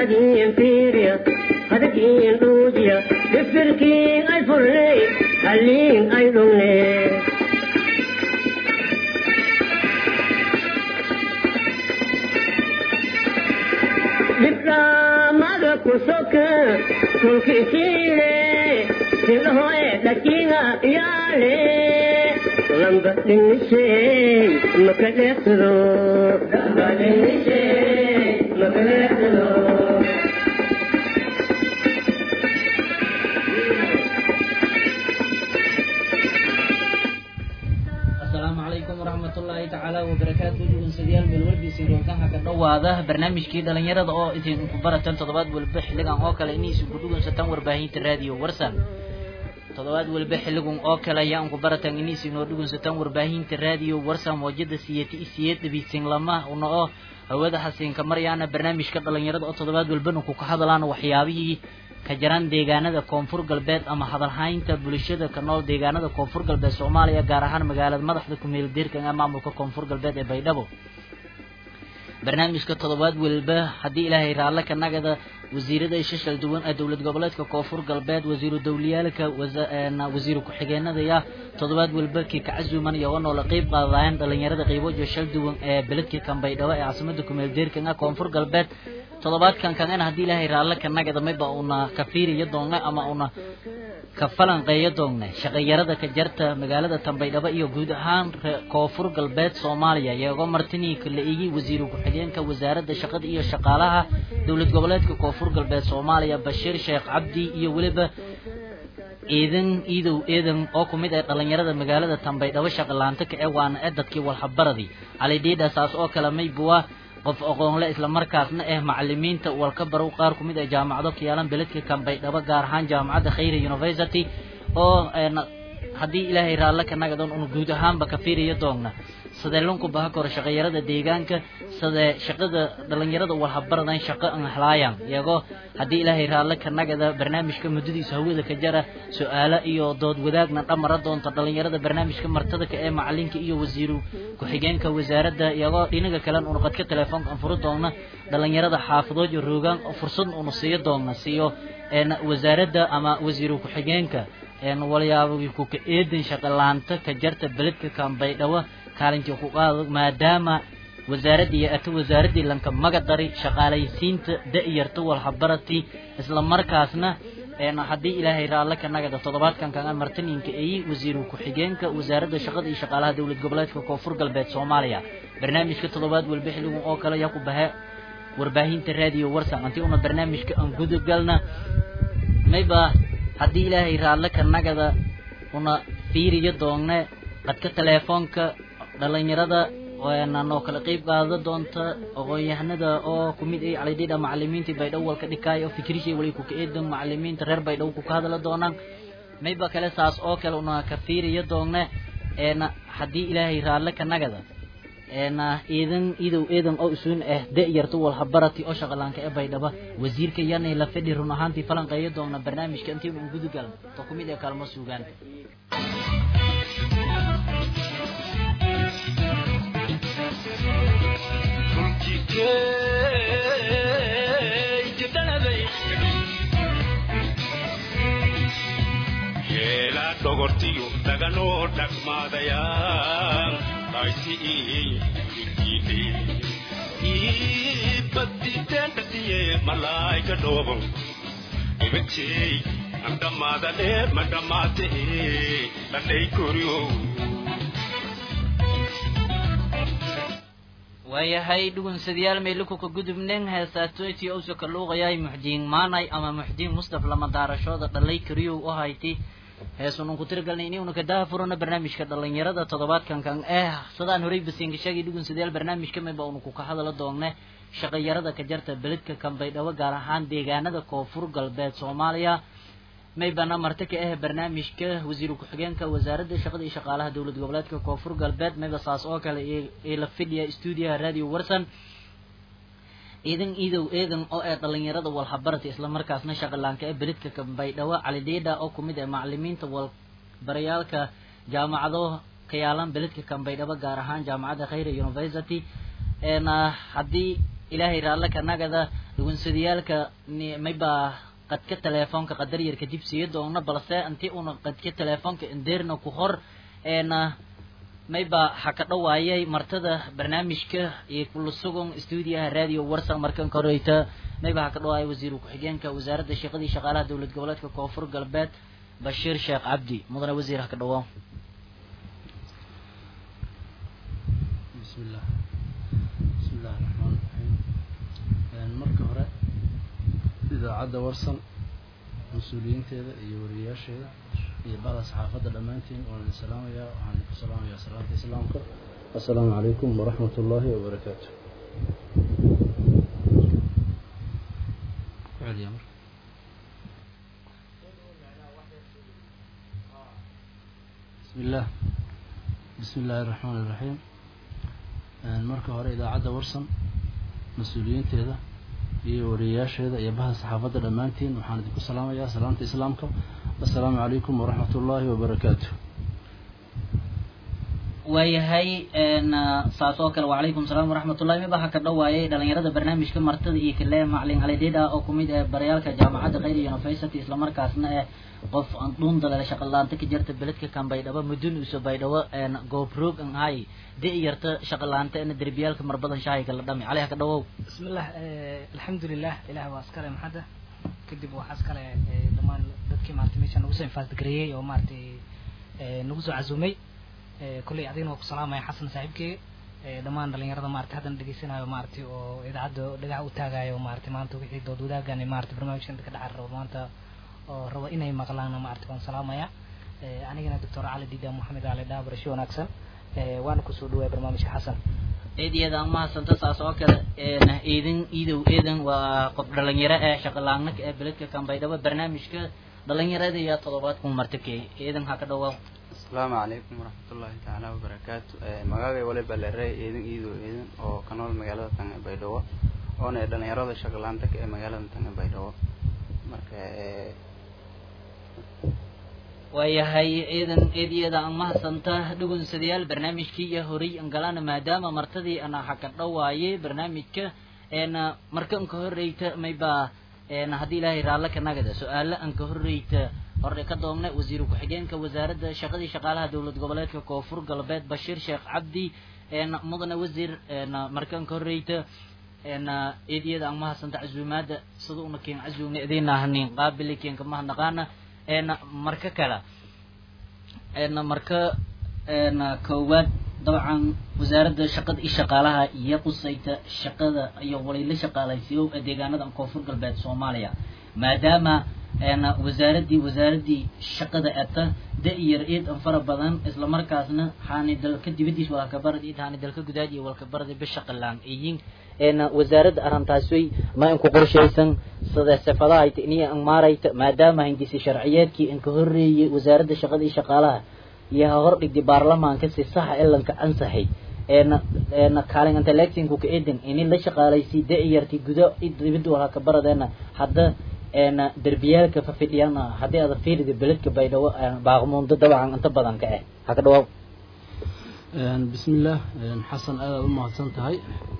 daadiin fiiriya hadakiin dhuudiya difirkiin ay furney halliin ay dhungne dhibdhaamada ku soka tulkisiile sidhoe dhakiinga yaale lamba dhinisey maka dheeqdo lamba dhinisey maka dheeqdo asalaamu calaykum waraxmatullaahi tacaala wabarakaatu dhugunsadayaal meelwalbiisi roonkaha ka dhowaada barnaamijkii dhalinyarada oo idinku baratan toddobaad walba xilligan oo kale inay isugu dhugunsataan warbaahinta raadiyo warsan toddobaad walba xilligan oo kale ayaa unku baratan inay isinoo dhugunsataan warbaahinta raadiyo warsan moojada siyati isiyeed dhabiisin lama una oo hawada xasiinka maryaana barnaamijka dhalinyarada oo toddobaad walbana ku ka hadlaan waxyaabihii ka jaran deegaanada koonfur galbeed ama hadalhaynta bulshada ka nool deegaanada koonfur galbeed soomaaliya gaar ahaan magaalada madaxda kumeel deerkan ee maamulka koonfur galbeed ee baydhabo barnaamijka toddobaad walba haddii ilaahay raalle ka nagada wasiirada shashal duwan ee dowlad goboleedka koonfur galbeed wasiiru dowliyaalka wasiiru ku-xigeenadaya toddobaad walba kii ka casuuman iyo wanoo la qeyb qaadayaan dhalinyarada qeybojo shal duwan ee beledka kan baydhabo ee caasimada kumeel deerkan ee koonfur galbeed toddobaadkan kangana haddii ilaahay raalle ka nagada mayba una ka fiiriyo doonne ama una ka falanqeeyo doonne shaqayarada ka jarta magaalada tanbaydhabo iyo guud ahaan koonfur galbeed soomaaliya iyagoo martinii la igi wasiiru ku-xigeenka wasaaradda shaqada iyo shaqaalaha dowlad goboleedka koonfur galbeed soomaaliya bashiir sheekh cabdi iyo weliba ciidan iidow eedan oo ku mid ah dhalinyarada magaalada tanbaydhabo shaqalaanta ka ee waana ee dadkii walhabaradii cali dhiidha saas oo kale maybuwa qof aqoonle islamarkaasna ah macalimiinta walka barow qaar ku mid ah jaamacado ka yaalan beledka kanbaydhabo gaar ahaan jaamacadda khayra university oo haddii ilaahay raalle ka nagadoon un guud ahaanba ka fiiriyo doonna sidee lunku baha koro shaqayarada deegaanka sidee shaqada dhalinyarada walhabaradan shaqo an helaayan iyagoo haddii ilaahay raalle ka nagada barnaamijka muddadiisa hawada ka jara su-aalo iyo dood wadaagna dhamara doonta dhalinyarada barnaamijka martada ka ee macalinka iyo wasiiru ku-xigeenka wasaaradda iyagoo dhinaga kalen una qadka telefoonka an furi doonna dhalinyarada xaafadood iyo roogaan fursad unu siiyo doonna siiyo wasaaradda ama wasiiru ku-xigeenka walyaabagi kuka eedan shaqalaanta ka jarta beledka kanbaydhawo kaalintii ku qaado maadaama wasaaradii ata wasaaradii lanka magadari shaqaalaysiinta da-yarta walhabarati isla markaasna haddii ilaahay raalle ka nagada toddobaadkan kaga martininka eyi wasiiru ku-xigeenka wasaaradda shaqada iyo shaqaalaha dowlad goboleedka koonfur galbeed soomaaliya barnaamijka toddobaad walba xilligun oo kale ayaa ku bahe warbaahinta raadiyo warsan antii una barnaamijka aan gudagalna mayba haddii ilaahay raalle ka nagada una fiiriyo doonne qadka teleefoonka dhalinyarada noo kala qeyb qaada doonta aqoon-yahanada oo kumid ay calidhidha macalimiintii baydhabo walka dhikaay oo fikrishay wali kuka eedan macalimiinta reer baydhabo kuka hadla doonaan mayba kale saas oo kale una ka fiiriyo doonne haddii ilaahay raalle ka nagada ciidan iidow eedan oo isuun ah da-yarta walhabarati oo shaqalaanka ee baydhaba wasiirka yanay la fidhi run ahaantii falanqeeyo doona barnaamijka intii un gudugalno to kumid ee kaalmo suugaan dhogortiyo daganoo dhagmaadayaan aysi baditeendhasiye malaayka dhoobon ibajey andhamaadane madhamaate dhandhay koryo waayahay dhugunsadayaal meelikuka gudubnen heesaatoyti owsa ka luuqayay muxdiin maanay ama muxdiin mustaf lama daarashooda dhalay kariyow u hayti heesun unku tiragalnay ini una kadaha furana barnaamijka dhalinyarada toddobaadkan kan eh sidaan horey basinka sheegay dhugunsadayaal barnaamijka mayba una kuka hadala doonne shaqayarada ka jarta beledka kanbaydhabo gaar ahaan deegaanada koonfur galbeed soomaaliya maybana marti ka ah barnaamijka wasiiru ku-xigeenka wasaaradda shaqada iyo shaqaalaha dowlad goboleedka koonfur galbeed mayba saas oo kale ee la fidhiya stuudiyaha radio warsan ciidan iidow eedan oo ee dhalinyarada walhabarata islamarkaasna shaqalaanka ee beledka kambaydhawo calidhiidha oo kumid ah macalimiinta walbarayaalka jaamacado ka yaalan beledka kambaydhabo gaar ahaan jaamacadda khayra university haddii ilaahay raalle ka nagada dhugunsadiyaalka ni- mayba qadka teleefoonka qadar yar kadib siiyo doona balse intii una qadka teleefoonka indeerna ku hor een mayba ha ka dhawaayay martada barnaamijka iyo kula sugan stuudiyaha radio warsan markan koreyta mayba ha ka dhawaayay wasiir ku-xigeenka wasaaradda shaqadii shaqaalaha dowlad goboleedka koonfur galbeed bashiir sheekh cabdi mudane wasiir ha ka dhawaa بسم الله بسم الله الرحمن الرحيم Een, marka hore idaacadda warsan mas-uuliyiinteeda iyo wariyayaasheeda iyo bada saxaafadda dhammaantiin waan idin salaamayaa waxaan idinku salaamayaa salaanta islaamka assalaamu calaykum waraxmat ullaahi wabarakaatu Ku celiya marka. بسم الله بسم الله الرحمن الرحيم Een, marka hore idaacadda warsan mas-uuliyiinteeda iyo wariyayaasheeda iyo baha saxaafadda dhammaantiin waxaan idinku salaamayaa salaamta islaamka assalaamu calaykum waraxmat ullaahi wabarakaatu waayahay een saas oo kale wacalaykum salaam waraxmatullahi miba ha ka dhawaayay dhalinyarada barnaamijka martada iyo kale macalin cali dhidha oo kumid ah baryaalka jaamacadda khayr university islamarkaasna eh qof aan dhuun dalale shaqalaanta ka jirta beledka kan baydhabo mudun uso baydhabo een goobrog an hay de yarta shaqalaanta ina derbiyaalka marbadan shaahi kala dhami cali ha ka dhawow بسم الله آه الحمد لله إله واسكال محدا كدب وحاسكال آه دمان dadkii maartay meesha nagu soo infaasgareeyay oo maartay ee nagu soo casuumay ee kulay adina ku salaamaya xasan saaxiibkii ee dhammaan dhalinyarada maartay haddan dhageysanayo maartay oo idaacadda dhagax u taagayo maartay maanta wixii dood wadaagan maartay barnaamijkan ka dhacar rabo maanta oo rabo inay maqlaan maartay waan salaamaya ee anigana doctor cali dida maxamed cali dhaa barasho wanaagsan ee waana kusoo dhawaay barnaamijka xasan eedyada aan mahadsanta saas oo kale een iidin iidow eedan waa qof dhalinyaro eh shaqalaanka ee beledka kan baydhabo barnaamijka dhalinyarada iyo toddobaadku martakey eedan ha ka dhawaaw asalaamu calaykum waraxmatullaahi tacaala wabarakaatu magaagay waliba lerey eedan iidow eedan oo ka nool magaalada tanga baydhabo oona ee dhalinyarada shaqalaanta ka ee magaalada tanga baydhabo marka ee, waayahay eedan eedyada aan mahadsanta dhugunsadayaal barnaamijkii iyo horay an galana maadaama martadii ana ha ka dhawaayay barnaamijka een marka an ka horreyta mayba een haddii ilaahay raalle ka nagada su-aalo an ka horreyta hore ka doomna wasiir ku-xigeenka wasaaradda shaqadii shaqaalaha dowlad goboleedka koonfur galbeed bashiir sheekh cabdi een mudane wasiir een marka an ka horreyta een eedyada aan mahadsanta casuumaada sida una keen casuumna idina hanin qaabili keenka mahadnaqaana een marka kale een marka een koowaad dabcan wasaaradda shaqada iyo shaqaalaha iyo qusayta shaqada iyo waliilo shaqaalaysiyo ee deegaanada koonfur galbeed soomaaliya maadaama een wasaaraddii wasaaraddii shaqada ata da-yar eed an fara badan islamarkaasna haani dalka dibadiis walkabarad id haani dalka gudaad iyo walkabarada bishaqalaan iyin een wasaaradda arrintaas way ma inku qorshaysan sida sifadaha ay iniya an maarayta maadaama hindisi sharciyeedkii inka horreeyay wasaaradda shaqada iyo shaqaalaha iyo ha hor dhigdi baarlamaanka si saxa ilanka ansaxay een een kaalin intellectinku ka eedan ini la shaqaalaysi da-yarti gudo id dibadda walkabaradena hadda een derbiyaalka fafidhiyana haddii aad fiirida beledka baydhabo baaqmuundo dabcan inta badan ka ah ha ka dhawaaw Een, bismillaah een, xasan aad aad u mahadsan tahay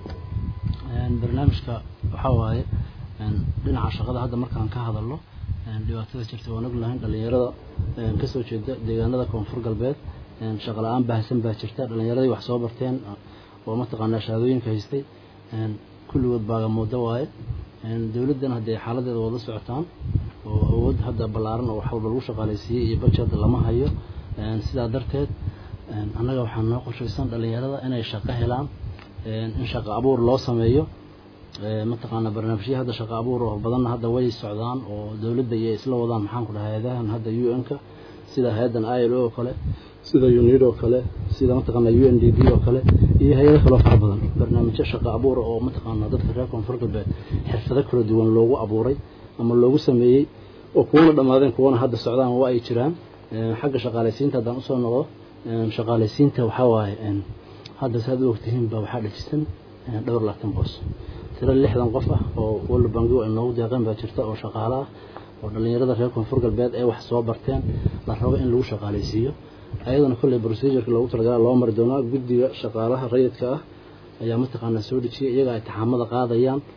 Een, barnaamijka waxaa waaye een, dhinaca shaqada hadda markaan ka hadalno een, dhibaatada jirta waan ognahay dhalinyarada een, kasoo jeeda deegaanada koonfur galbeed een, shaqo la-aan baahsan baa jirta dhalinyaradii wax soo barteen oo mataqaanaa shahaadooyinka haystay een, kulligood baagamoodo waaye een, dowladdan haddee xaaladeeda wada socotaan oo awood hadda ballaaran oo wax walba lagu shaqaalaysiiyey iyo budget lama hayo een, sidaa darteed een, annaga waxaa noo qorshaysan dhalinyarada inay shaqo helaan een, in shaqo abuur loo sameeyo ee, mataqaanaa barnaamijyo hadda shaqo abuur oo badanna hadda way socdaan oo dowladda iyo isla wadaan maxaan ku dhahay hay-adahan hadda u n-ka sida hay-addan i l o oo kale sida unid oo kale sida mataqaanaa u n d b oo kale iyo hay-ado kaloo fara badan barnaamijyo shaqo abuura oo mataqaanaa dadka reer koonfur galbeed xirfado kala duwan loogu abuuray ama loogu sameeyey oo kuwana dhammaadeen kuwana hadda socdaan waa ay jiraan Een, xagga shaqaalaysiinta haddaan usoo noqdo een, shaqaalaysiinta waxaa waaye een, hadda saad u ogtihiin baa waxaa dhajisan een, dhowr laatan boos tiro lixdan qof ah oo walla bangigo ay noogu deeqeen baa jirta oo shaqaale ah oo dhalinyarada reer koonfur galbeed ee wax soo barteen la rabo in lagu shaqaalaysiiyo ayadana kolley procedureka loogu talagala loo mari doonaa guddiga shaqaalaha rayidka ah ayaa mataqaanaa soo dejiyay iyaga ay taxaamada qaadayaan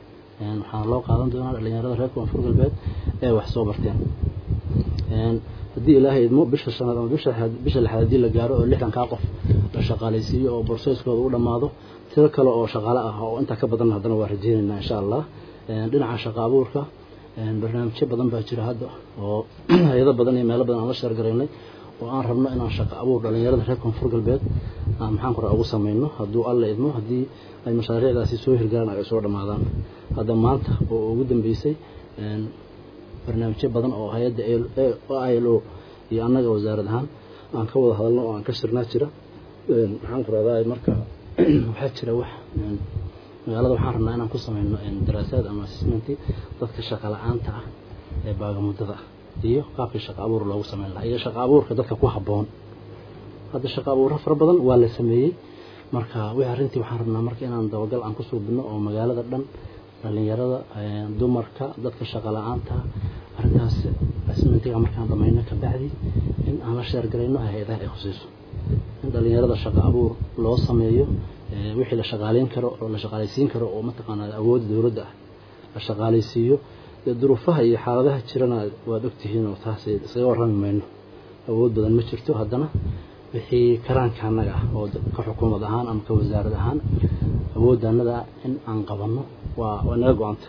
waxaana loo qaadan doonaa dhalinyarada reer koonfur galbeed ee wax soo barteen haddii ilaahay idmo bisha shanaad ama bisha bisha lixaad haddii la gaaro oo lixdankaa qof la shaqaalaysiiyo oo borsooskooda u dhammaado tiro kale oo shaqaale ah oo intaa ka badan haddana waa rajeynaynaa insha allah dhinaca shaqa abuurka barnaamijyo badan baa jira hadda oo hay-ado badan iyo meelo badan aan la sheergaraynay oo aan rabno inaan shaqa abuur dhalinyarada reer koonfur galbeed aan maxaan kura ugu samayno hadduu alla idmo haddii ay mashaariicdaasi soo hirgalaan ay soo dhammaadaan hadda maanta oo ugu dambeysay barnaamijyo badan oo hay-adda i l o iyo annaga wasaarad ahaan aan ka wada hadalno oo aan ka shirnaa jira maxaan ku rahdaa marka waxaa jira wax magaalada waxaan rabnaa inaan ku samayno daraasaad ama assessmenti dadka shaqa la-aanta ah ee baagamuddada ah iyo qaabkii shaqa abuur loogu sameyn lahaa iyo shaqa abuurka dadka ku habboon hadda shaqa abuurro fara badan waa la sameeyey marka wixii arrintii waxaan rabnaa marka inaan dabagal aan ku suubino oo magaalada dhan dhalinyarada dumarka dadka shaqa la-aanta arrintaas assessmentiga markaan dhamayno kabacdi in aan la sheergarayno hay-adaha ay khusayso in dhalinyarada shaqa abuur loo sameeyo wixii la shaqaaleyn karo oo la shaqaalaysiin karo oo mataqaanaa awoodda dowladda ah la shaqaalaysiiyo dee duruufaha iyo xaaladaha jirana waad ogtihiin oo taas iskaga warrami mayno awood badan ma jirto haddana wixii karaanka annaga ah oo ka xukuumad ahaan ama ka wasaarad ahaan awoodda annaga in aan qabanno waa waa naga go-anta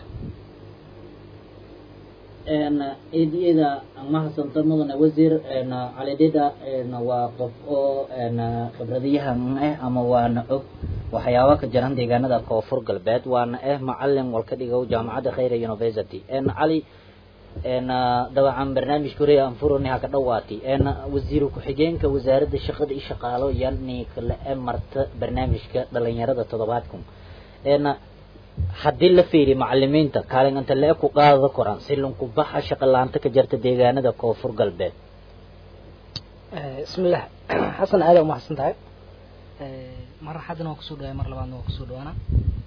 eediyada mahadsanto mudane wasiir calidhida waa qof oo khibradiyahan ah ama waana og waxyaaba ka jiran deegaanada koonfur galbeed waana ah macalin walka dhigow jaamacadda khayra university cali dabcan barnaamijka hore aan furani ha ka dhawaati wasiir ku-xigeenka wasaaradda shaqada iyo shaqaalo yani kale e marta barnaamijka dhalinyarada toddobaadkan haddii la fiiriyo macalimiinta kaalin inta le ku qaada koran si lunku baxa shaqa laanta ka jirta deegaanada koonfur galbeed bismillah xasan aada umahadsan tahay mar haddana waa kusoo dhawaay mar labaadna waa kusoo dhawaana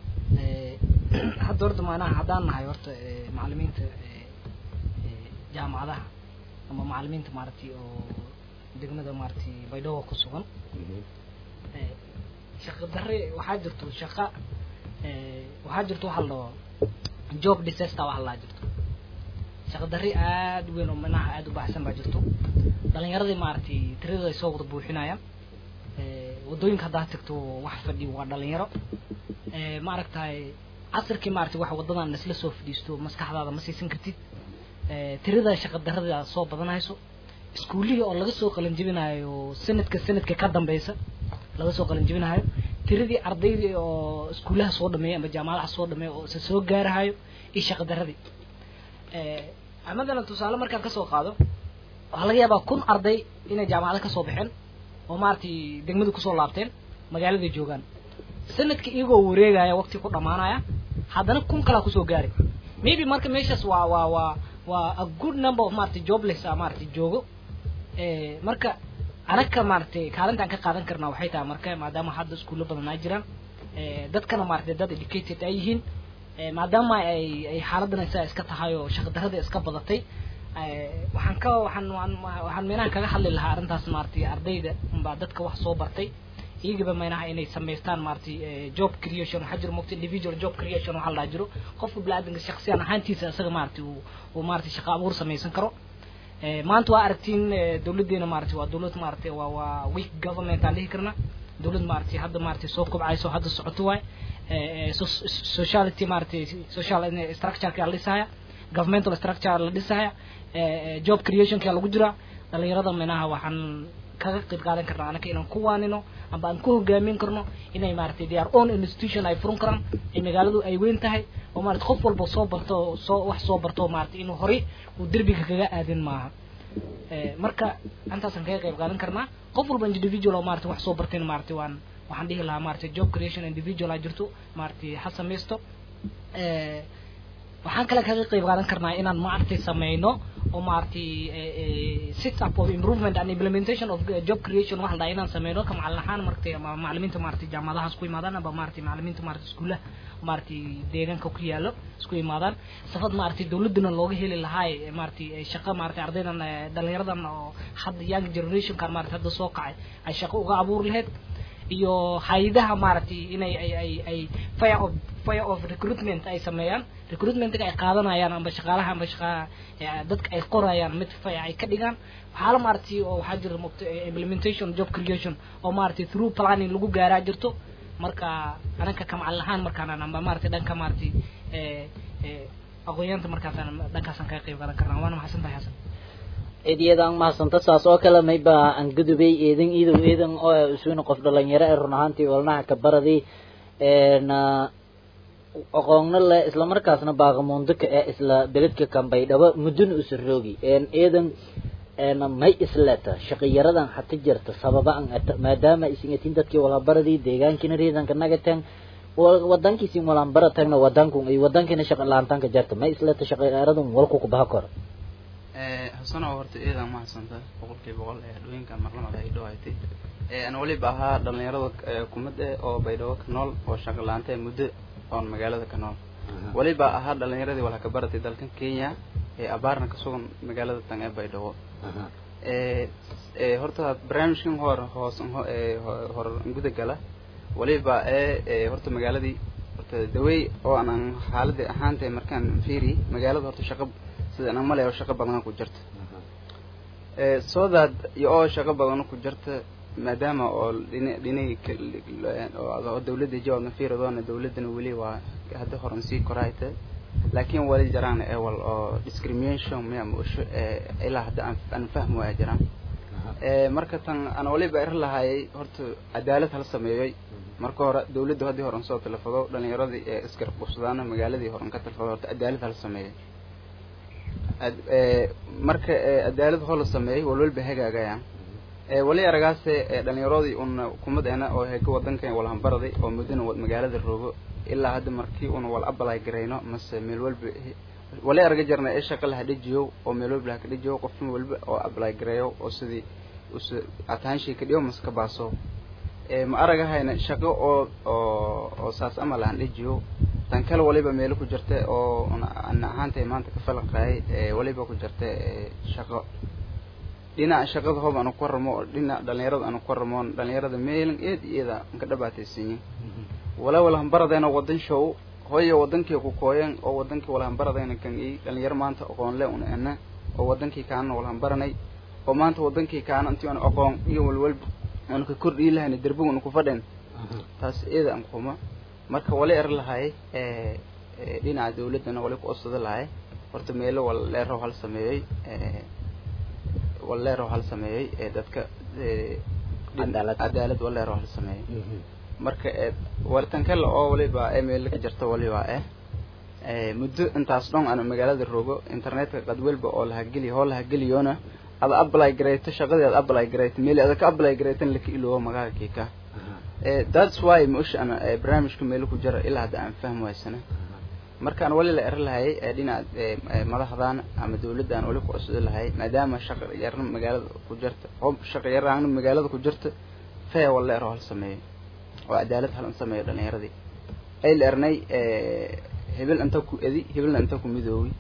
hadda horta maanaha haddaan nahay horta macalimiinta jaamacadaha ama macalimiinta maaragtay oo degmada maaragtay baydhabo ku sugan shaqa darre waxaa jirto shaqa waxaa jirto waxa la dhaho job disaster waxa laa jirto shaqa darri aada weyn oo manaha aada u baxsan baa jirto dhalinyaradii maaragtay tiradooda ay soo wada buuxinayaan waddooyinka haddaa tagto wax fadhiyo waa dhalinyaro maaragtay casirkii maaragtay wax waddadan isla soo fadhiisto maskaxdaada ma siisan kartid tirada shaqa darrada soo badanayso iskuullihii oo laga soo qalanjibinayo sanadka sanadka ka dambeysa laga soo qalanjibinayo tiradii ardaydii oo iskuullaha soo dhameeya ama jaamacadaha soo dhameeya oo isa soo gaarahayo iyo shaqa darradii madalan tusaale markaan kasoo qaado waxaa laga yaabaa kun arday inay jaamacada kasoo baxeen oo maaragtay degmada kusoo laabteen magaaladay joogaan sanadka iyagoo wareegaya waqti ku dhamaanaya haddana kun kalaa kusoo gaari maybe marka meeshaas waa waa waa waa a good number of maaragtay jobless a maaragtay joogo marka anaga maaragtay kaalintaan ka qaadan karnaa waxay tahay marka maadaama hadda iskuullo badan ay jiraan dadkana maaragtay dad educated ay yihiin maadaama ay ay xaaladdan isaa iska tahay oo shaqa darrada iska badatay waxaan ka waxaan waxaan meenaha kaga hadli lahaa arrintaas maaragtay ardayda baa dadka wax soo bartay iyagaba meenaha inay samaystaan maaragtay job creation waxaa jiro mogta individual job creation waxaa la jiro qofka bini-aadanka shaksiyan ahaantiisa isaga maaragtay uu uu maaragtay shaqa abuur samaysan karo maanta waa aragtiin dawladdeena maaragtay waa dawlad maaragtay waa waa weak government aan dhihi karna dawlad maaragtay hadda maaragtay soo kobcayso hadda socoto waay sociality maaragtay social structureka la dhisaya governmental structure la dhisaya job creationka lagu jiraa dhalinyarada minaha waxaan kaga qayb qaadan karnaa anaka inaan ku waanino amba aan ku hogaamin karno inay maaragtay they are own institution ay furan karaan ay magaaladu ay weyn tahay oo maarata qof walba soo barto soo wax soo barto maaragtay inuu horay uu derbiga kaga aadin maaha marka intaasaan kaga qayb qaadan karnaa qof walba individual oo maarata wax soo barteen maaragtay waan waxaan dhihi lahaa maaragtay job creation individual a jirto maaragtay ha samaysto waxaan kale kaga qayb qaadan karnaa inaan maaragtay sameyno oo maaragtay set up of improvement and implementation of job creation wax la dhaha inaan sameyno ka macalin ahaan maaragtay ama macalimiinta maaragtay jaamacadahaas ku imaadaan aba maaragtay macalimiinta maaragtay iskuulaha maaragtay deegaanka ku yaalo isku imaadaan safad maaragtay dawladana looga heli lahaay maaragtay shaqo maaragtay ardaydan dhalinyaradan oo hadda young generationkan maaragtay hadda soo kacay ay shaqo uga abuuri lahayd iyo hay-adaha maaragtay inay ay ay ay fire of fire of recruitment ay sameeyaan recruitmentga ay qaadanayaan amba shaqaalaha amba shaqa dadka ay qorayaan mid faya ay ka dhigaan waxaala maaragtay oo waxaa jira mot implementation job creation oo maaragtay through planning lagu gaaraa jirto marka ananka kamacalin ahaan markaan amba maaragtay dhanka maaragtay aqoonyaanta markaasaan dhankaasaan kaga qayb qaadan karnaa waana maxadsan tahay xasan eedyadaan mahadsanta saas oo kale mayba aan gudubay eedan iidow eedan oo isuuna qof dhalinyaro ee run ahaantii walnaha ka baradii na aqoonna le isla markaasna baaqamuundaka ee isla beledka kambaydhabo muddona usa roogi eedan may isleta shaqiyaradan hata jirta sababa an ata maadaama isingatin dadkii walabaradii deegaankina reedanka nagateen wadankiisin walanbara tagna wadanku ay wadankina shaqa laantanka jarta may isleta shaqiyaradan walku kubaha koro xusana horta eedan mahadsanta boqolkiiba boqol ee dhooyinka marlamada ay dhawaytay aan weliba ahaa dhalinyarada kumad eh oo baydhabo ka nool oo shaqa laanta muddo oon magaalada ka nool weliba ahaa dhalinyaradii wala ka baratay dalkan kenya ee abaarna ka sugan magaalada tan ee baydhabo horta barnaamijkan hor hoos hor guda gala weliba ee horta magaaladii horta dawey oo aan xaaladii ahaantay markaan fiiri magaalada horta shaqa sida aan malay oo shaqo badan ku jirta ee soo daad iyo oo shaqo badan ku jirta maadaama oo dhinay oo dawladda jawaabna fiiradoona dawladdana weli waa hadda horan sii koraayta laakiin wali jiraan ewal oo discrimination miya musho ilaa hadda aan fahmi waaya jiraan marka tan aan waliba er lahayay horta cadaalad hala sameeyey marka hore dawladda haddii horan soo talafado dhalinyaradii ee isgarab qubsadaana magaaladii horan ka talafado horta cadaalad hala sameeyey marka cadaalad hoo la sameeyey walwalba hagaagayaan wali aragaase dhalinyaradii una kumadeena oo heka wadankan walhambaraday oo muddana magaalada roogo ilaa hadda markii una wal abalay garayno mase meel walba wali araga jirna ee shaqa laha dhejiyo oo meel walba laha ka dhejiyo qofna walba oo abalay gareeyo oo sidii us ataanshay ka dhiyo mase ka baaso ma aragahayna shaqo oo oo oo saas ama lahan dhejiyo tan kale waliba meelo ku jirta oo ana ahaantay maanta ka falaqaayay waliba ku jirta shaqo dhinaca shaqada hoob aanu ku waramo oo dhinaca dhalinyarada aanu ku waramo dhalinyarada meelan eed iyada ka dhabaataysanyin wala walahanbaradayna wadan show hooyo wadankii ku kooyeen oo wadankii walahanbaradayna kan i dhalinyaro maanta aqoon le una ena oo wadankii kaana walahanbaranay oo maanta wadankii kaana intii aan aqoon iyo walwalba aanu ka kordhii lahayna derbiga una ku fadhen taas iyada aan kuma marka wali er lahay dhinaca dawladdana wali ku osada lahay horta meelo wal leerow hal sameeyey wal leerow hal sameeyey dadka cadaalad wal leerow hal sameeyey marka walitan kale oo waliba ee meelo ka jirta waliba eh muddo intaas dhan aan magaalada rogo internetka qad walba oo laha geli hoo laha geliyona ada apply gareyto shaqadii ada apply gareyto meel ada ka apply gareytan laka iloobo magaca kiika that's why mush ana barnaamijka meel ku jira ilaa hadda aan fahmi waysana markaan wali la er lahay dhinaca madaxdan ama dawladdan wali ku cusudi lahay maadaama shaqa yarna magaalada ku jirta oo shaqa yarna magaalada ku jirta fee wala ero hal sameeyo oo cadaalad hal sameeyo dhalinyaradii ay la ernay hebel inta ku edi hebelna inta ku midoobi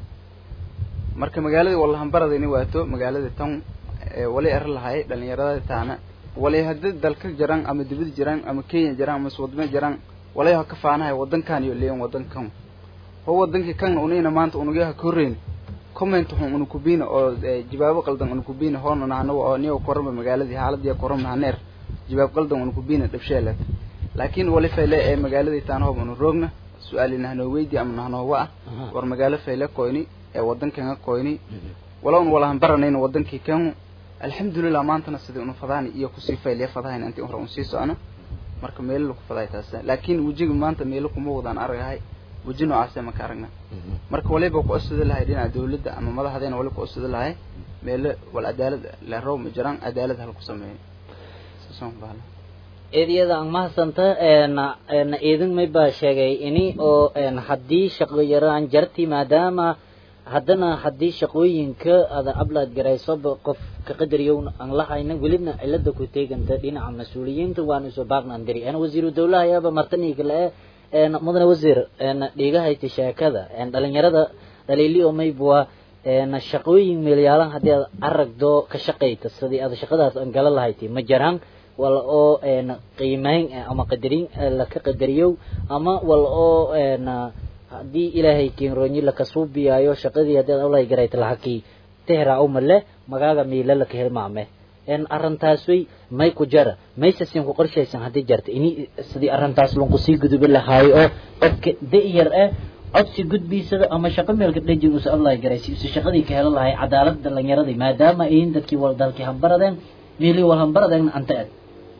marka magaaladii wallahan baradayni waato magaaladii tan wali er lahay dhalinyarada taana wali haddii dalka jiraan ama dibad jiraan ama kenya jiraan ama wadamo jiraan walay ha ka faanahay wadankan iyo leeyan wadankan ho wadankii kan unina maanta unugaha korreyn comment xun unu kubina oo jawaabo qaldan unu kubina hoona nahanawa oo niyo korama magaaladii xaaladii korama nahaneer jawaab qaldan unu kubina dhabsheelad laakiin wali fayle ee magaaladii taan hoob unu roogna su-aali nahnoo weydi ama nahnoowa ah war magaalo fayle koyni ee wadankan koyni wala un walahan baranayna wadankii kan alxamdulilah maantana sidii unu fadaani iyo kusii faylya fadahayn intii hore un sii socno marka meelo laku faday taas laakiin wejiga maanta meelo kuma wadaan aragahay weji noocaase maka aragna marka waliba ku usudi lahay dhinaca dawladda ama madaxdeena wali ku usudi lahay meelo wal cadaalad lerow ma jiraan cadaalad hal ku sameeyo saasaan ku bahla eedyada aan mahadsanta na idin may baa sheegay ini oo haddii shaqo yaraan jarti maadaama haddana haddii shaqooyinka ada ablaad garaysoba qof ka qadariyo aan lahayna welibna cilada ku teeganta dhinaca mas-uuliyiinta waana isoo baaqnaan diri ana wasiiru dawlaha ayaaba martaniga le mudane wasiir dhigahayta sheekada dhalinyarada dhaliili oo maybwa shaqooyin meelyaalan haddii aad aragdo ka shaqayta sidii aad shaqadaas aan gala lahayti ma jiraan wala oo een qiimeyn eh, ama qadarin eh, laka qadariyo ama wala oo een haddii ilaahay kiinroonyi laka suubiyaayo shaqadii haddaad olay garayta lahakii tehra umale magaaga miila laka hilmaame een arrintaas way may ku jara mayse siin ku qorshaysan haddii jarta ini sidii arrintaas lunku sii gudubi lahaayo oo qofka da-yar ah codsi gudbiisada ama shaqo meelka dhejin usa allah garaysi usa shaqadii ka helo lahay cadaalad dhalinyaradii maadaama ayin dadkii wal dalkii hambaradeen meelii wal hambaradeen anta ed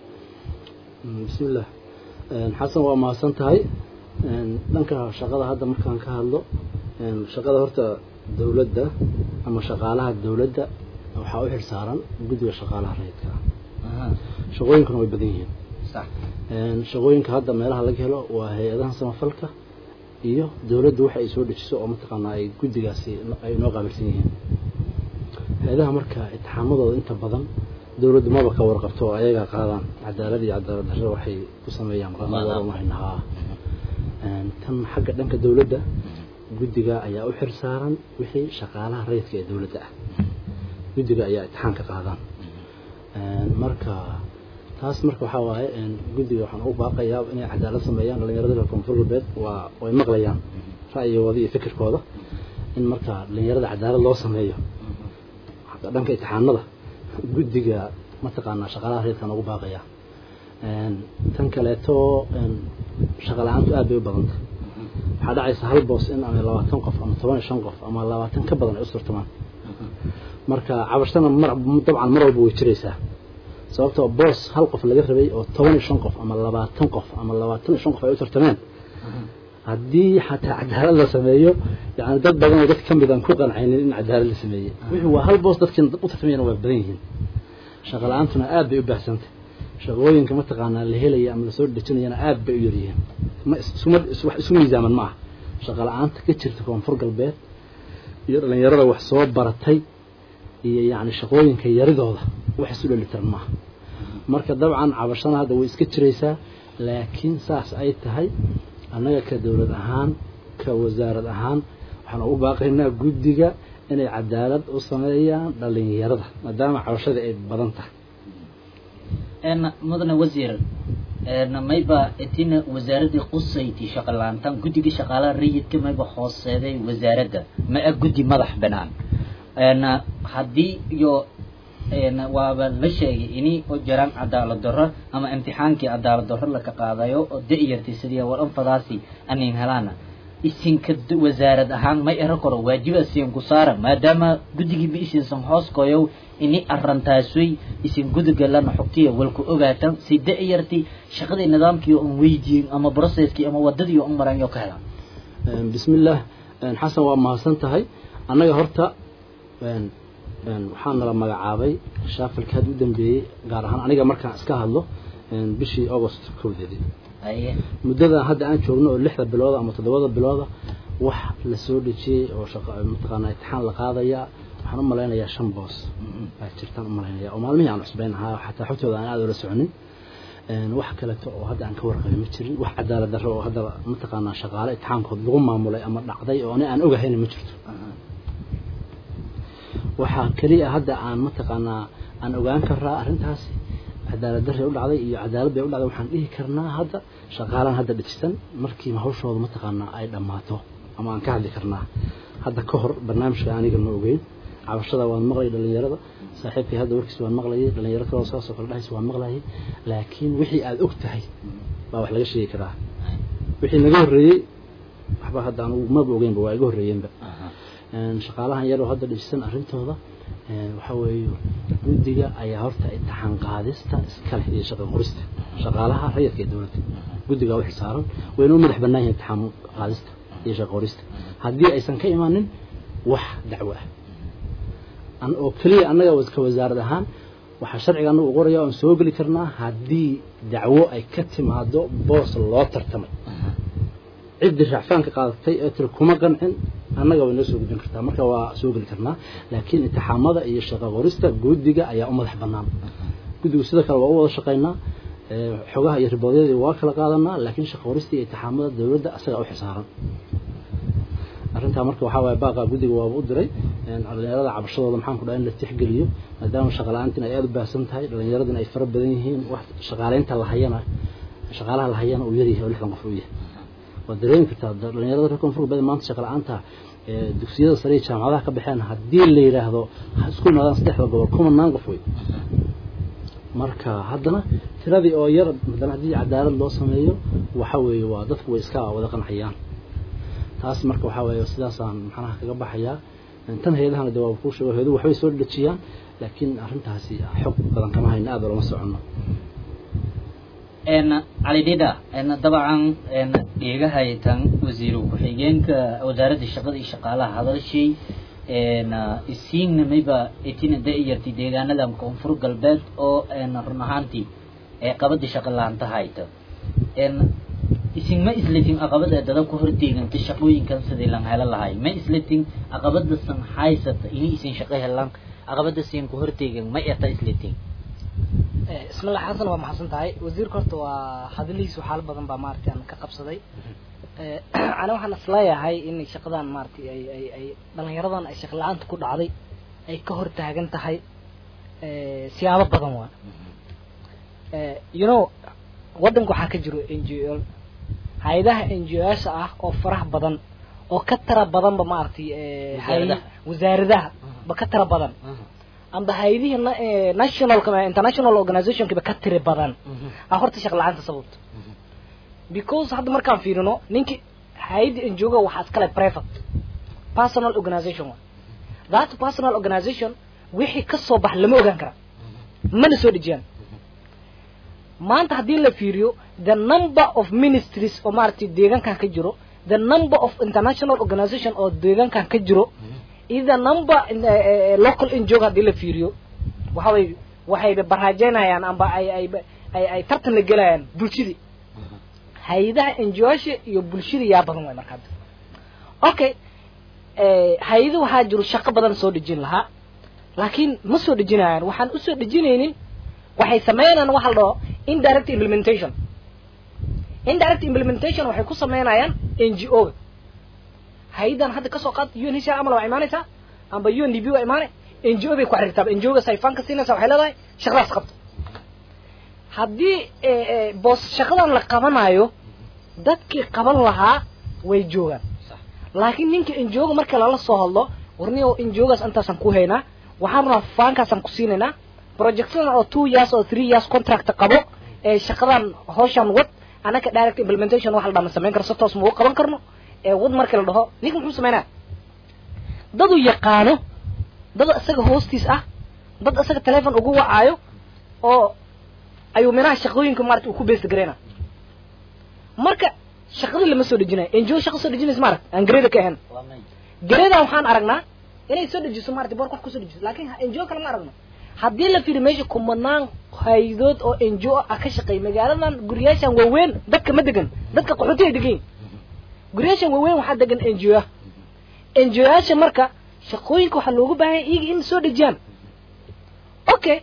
bismillaah xasan waa mahadsan tahay dhanka shaqada hadda markaan ka hadlo shaqada horta dowladda ama shaqaalaha dowladda waxaa u xilsaaran guddiga shaqaalaha rayidka ah shaqooyinkuna way badan yihiin sax shaqooyinka hadda meelaha laga helo waa hay-adaha samafalka iyo dowladdu waxa ay soo dejiso oo mataqaanaa ay guddigaasi ay noo qaabilsan yihiin hay-adaha marka itixaamadooda inta badan dowladdu maba ka warqabto oo ayagaa qaadaan cadaalad iyo cadaalad darro waxay ku sameeyaan qaadanahaa tan xagga dhanka dowladda guddiga ayaa u xil saaran wixii shaqaalaha rayidka ee dowladda ah guddiga ayaa itixaanka qaadaan marka taas marka waxaa waaye guddiga waxaan u baaqayaa inay cadaalad sameeyaan dhalinyarada reer koonfur galbeed waa way maqlayaan ra'yigooda iyo fikirkooda in marka dhalinyarada cadaalad loo sameeyo dhanka itixaanada guddiga mataqaanaa shaqaalaha rayidkaan ugu baaqayaa tan kaleeto shaqa la-aantu aad bay u badanta waxaa dhacaysa hal boos in ama labaatan qof ama toban iyo shan qof ama labaatan ka badan ay u surtamaan marka cabashana mar dabcan mar walba way jiraysaa sababtoo boos hal qof laga rabay oo toban iyo shan qof ama labaatan qof ama labaatan iyo shan qof ay u tartameen haddii xataa cadaalad la sameeyo yani dad badan oo dad ka mid aan ku qancaynin in cadaalad la sameeyey wixii waa hal boos dadkii u tartamayana waa badan yihiin shaqa la-aantuna aad bay u baahsantay shaqooyinka mataqaanaa la helaya ama lasoo dejinayana aad bay u yaryihiin ma isuma wax isu miisaaman ma aha shaqa la-aanta ka jirta koonfur galbeed iyo dhalinyarada wax soo baratay iyo yacni shaqooyinka yaridooda wax isu dhelitiran maaha marka dabcan cabashana hadda way iska jiraysaa laakiin saas ay tahay annaga ka dowlad ahaan ka wasaarad ahaan waxaan ugu baaqaynaa guddiga inay cadaalad u sameeyaan dhalinyarada maadaama cabashada ay badan tahay een mudane wasiir een mayba etina wasaaradii qusayti shaqa la-aantan guddiga shaqaalaha rayidka mayba hooseeday wasaaradda ma a guddi madax banaan een haddii iyo een waaba la sheegay ini u jiraan cadaalad darro ama imtixaankii cadaalad darro laka qaadayo oo da-yartay sidii war anfadaasi anin helaana isinka d- wasaarad ahaan may ero koro waajiba siin ku saara maadaama guddigiiba isinsan hoos koyow ini arrantaasway isin gudiga lana xogtiya walku ogaatan si da-yarti shaqadii nidaamkii un weydiin ama processkii ama wadadii un maran yo ka helaan bismillaah xasan waa mahadsan tahay annaga horta waxaa nala magacaabay shaafilka had u dambeeyey gaar ahaan aniga markaan iska hadlo bishii august kowdeedii haye muddadan hadda aan joogno oo lixda bilooda ama toddobada bilooda wax la soo dhejiyey oo shaqa mataqaanaa itixaan la qaadaya waxaan u malaynayaa shan boos baa jirtaan u malaynaya oo maalmihii aan cusbayn ahaa xataa xogtooda aan aada ula soconin wax kaleeto oo hadda aan ka warqabay ma jirin wax cadaalad darro oo hadda mataqaanaa shaqaale itixaankood lagu maamulay ama dhacday oo ani aan ogahayna ma jirto waxaa keliya hadda aan mataqaanaa aan ogaan karaa arrintaasi cadaalad darray u dhacday iyo cadaalad bay u dhacday waxaan dhihi karnaa hadda shaqaalaan hadda dhijisan markii hawshooda mataqaanaa ay dhammaato ama aan ka hadli karnaa hadda ka hor barnaamijka aniga ma ogeyn cabashada waan maqlayay dhalinyarada saaxiibkay hadda warkiis waan maqlayay dhalinyaro kaloo saasoo kale dhahaysa waan maqlayay laakiin wixii aada og tahay baa wax laga sheegi karaa wixii naga horreeyey waxba hadda anugu maba ogeynba waa iga horreeyeenba shaqaalahan yaroo hadda dhijisan arrintooda waxa weeye guddiga ayaa horta imtixaan qaadista iskale iyo shaqa qorista shaqaalaha rayidka ee dowladda guddiga u xilsaaran wayna u madax bannaan yihin imtixaan qaadista iyo shaqa qorista haddii aysan ka imaanin wax dacwo ah an oo keliya annaga ka wasaarad ahaan waxaa sharciga anagu qoraya oan soo geli karnaa haddii dacwo ay ka timaado boos loo tartamay ciddii racfaanka qaadatay ee tiri kuma qancin annaga way noo soo gudbin kartaa marka waa soo geli karnaa laakiin intixaamada iyo shaqa qorista guddiga ayaa u madax bannaan guddigu sidoo kale waa u wada shaqaynaa xogaha iyo riboodyadii waa kala qaadanaa laakiin shaqa qorista iyo intixaamada dowladda asagaa u xisaaran arrintaa marka waxaa waaye baaqa guddiga waaba u diray dhalinyarada cabashadooda maxaan ku dhaha in la tixgeliyo maadaama shaqala-aantina ay aada u baahsan tahay dhalinyaradina ay fara badan yihiin wax shaqaaleynta la hayana shaqaalaha la hayana uu yaryahay oo lixdan qof uu yahay waad dareemi kartaa dhalinyarada reer koonfur galbeed maanta shaqa la-aanta dugsiyada sare iyo jaamacadaha ka baxeen haddii la yidhaahdo isku imaadaan saddexda gobol kumanaan qof wey marka haddana tiradii oo yar haddana haddii cadaalad loo sameeyo waxa weeye waa dadku way iska wada qancayaan taas marka waxaa weeye sidaasaan maxanaha kaga baxayaa tan hay-adahana de waa kuu sheego hay-aduhu waxbay soo dhejiyaan laakiin arrintaasi xog badan kama hayno aada lama soconno cali dhida dabcan dheegahaytan wasiiru ku-xigeenka wasaaradda shaqada iyo shaqaalaha hadalshay isiignamiba itina da-yarti deegaanadan koonfur galbeed oo run ahaantii qabada shaqa laanta hayta isin ma islatin aqabada dada ku horteeganta shaqooyinkan sidii lan helo lahay ma islatin aqabada san haysata ini isin shaqo helaan aqabada siin ku horteegan ma eta islatin ismillah xasan waa maxadsan tahay wasiirka horta waa hadalihiisu xaalo badan baa maaragtay aan ka qabsaday ana waxaan isleeyahay in shaqadan maaragtay ay ay ay dhalinyaradan ay shaqo la-aanta ku dhacday ay ka hor taagan tahay siyaabo badan waa you know waddanka waxaa ka jiro n g o hay-adaha n g o yasha ah oo faraha badan oo ka tara badanba maaragtay Wasaaradaha. wasaaradaha ba ka tara badan amba hay-adihii na- eh, national international organizationkiba ka tiri badan a horta shaq la-aanta sababto because hadda markaan fiirino ninki hay-adda enjoga waxaa iskale private personal organization wa that personal organization wixii ka soo bax lama ogaan kara mana soo dhejiyaan maanta haddii la fiiriyo the number of ministries oo maaragtay deegaankan ka jiro the number of international organization oo deegaankan ka jiro iyo the number in- eh, eh, local NGO haddii la fiiriyo waxa way waxayba baraajeynayaan amba ay ay ay ay tartan la gelayaan bulshadii hay-adaha NGO-yaasha iyo bulshada yaa badan way marka hadda okay eh, hay-ado waxaa jiro shaqo badan soo dhejin lahaa laakiin ma soo dhejinayaan waxaan usoo dhejinaynin waxay sameynayaan waxa la dhaho indirect implementation indirect implementation waxay ku sameynayaan n g o ga hay-adan hadda kasoo qaad un hisha amal waa imaanaysaa amba un d b waa imaanay n g o bay ku xiriirtaa n g o ga sayfaanka siinaysa waxay leedahay shaqadaas qabto haddii eh, eh, boos shaqadan la qabanayo dadkii qaban lahaa way joogaan laakiin ninka n g o ga marka lala soo hadlo warniyo n g o gaas intaasaan ku haynaa waxaan rabaa faankaasaan ku siinaynaa projectadan oo two years oo three years contract qabo ee shaqadan hawshan wad anaka direct implementation wax la dhama samayn karo si toos ma u qaban karno ee wad marka la dhaho ninka muxuu sameynaa dad uu yaqaano dad isaga hoostiis ah dad isaga telefon ugu wacaayo oo ayuu minaha shaqooyinka maarata uu ku beesta gareyna marka shaqada lama soo dejinayo n g o shaqa soo dejinaysa maarata aan gareeda ka ahayn gareeda waxaan aragnaa inay soo dejiso maarata boor qof kusoo dejiso laakiin n g o kale ma aragno haddii la fiiriyo meesha kumanaan haydood oo n g o ah ka shaqeeya magaaladan guryaashan waaweyn dadka ma degan dadka qaxooti ay degan yihin guryaashan waaweyn waxaa degan n g o ah n g o yaasha marka shaqooyinka waxaa loogu baahan yahay iyaga in soo dejiyaan okay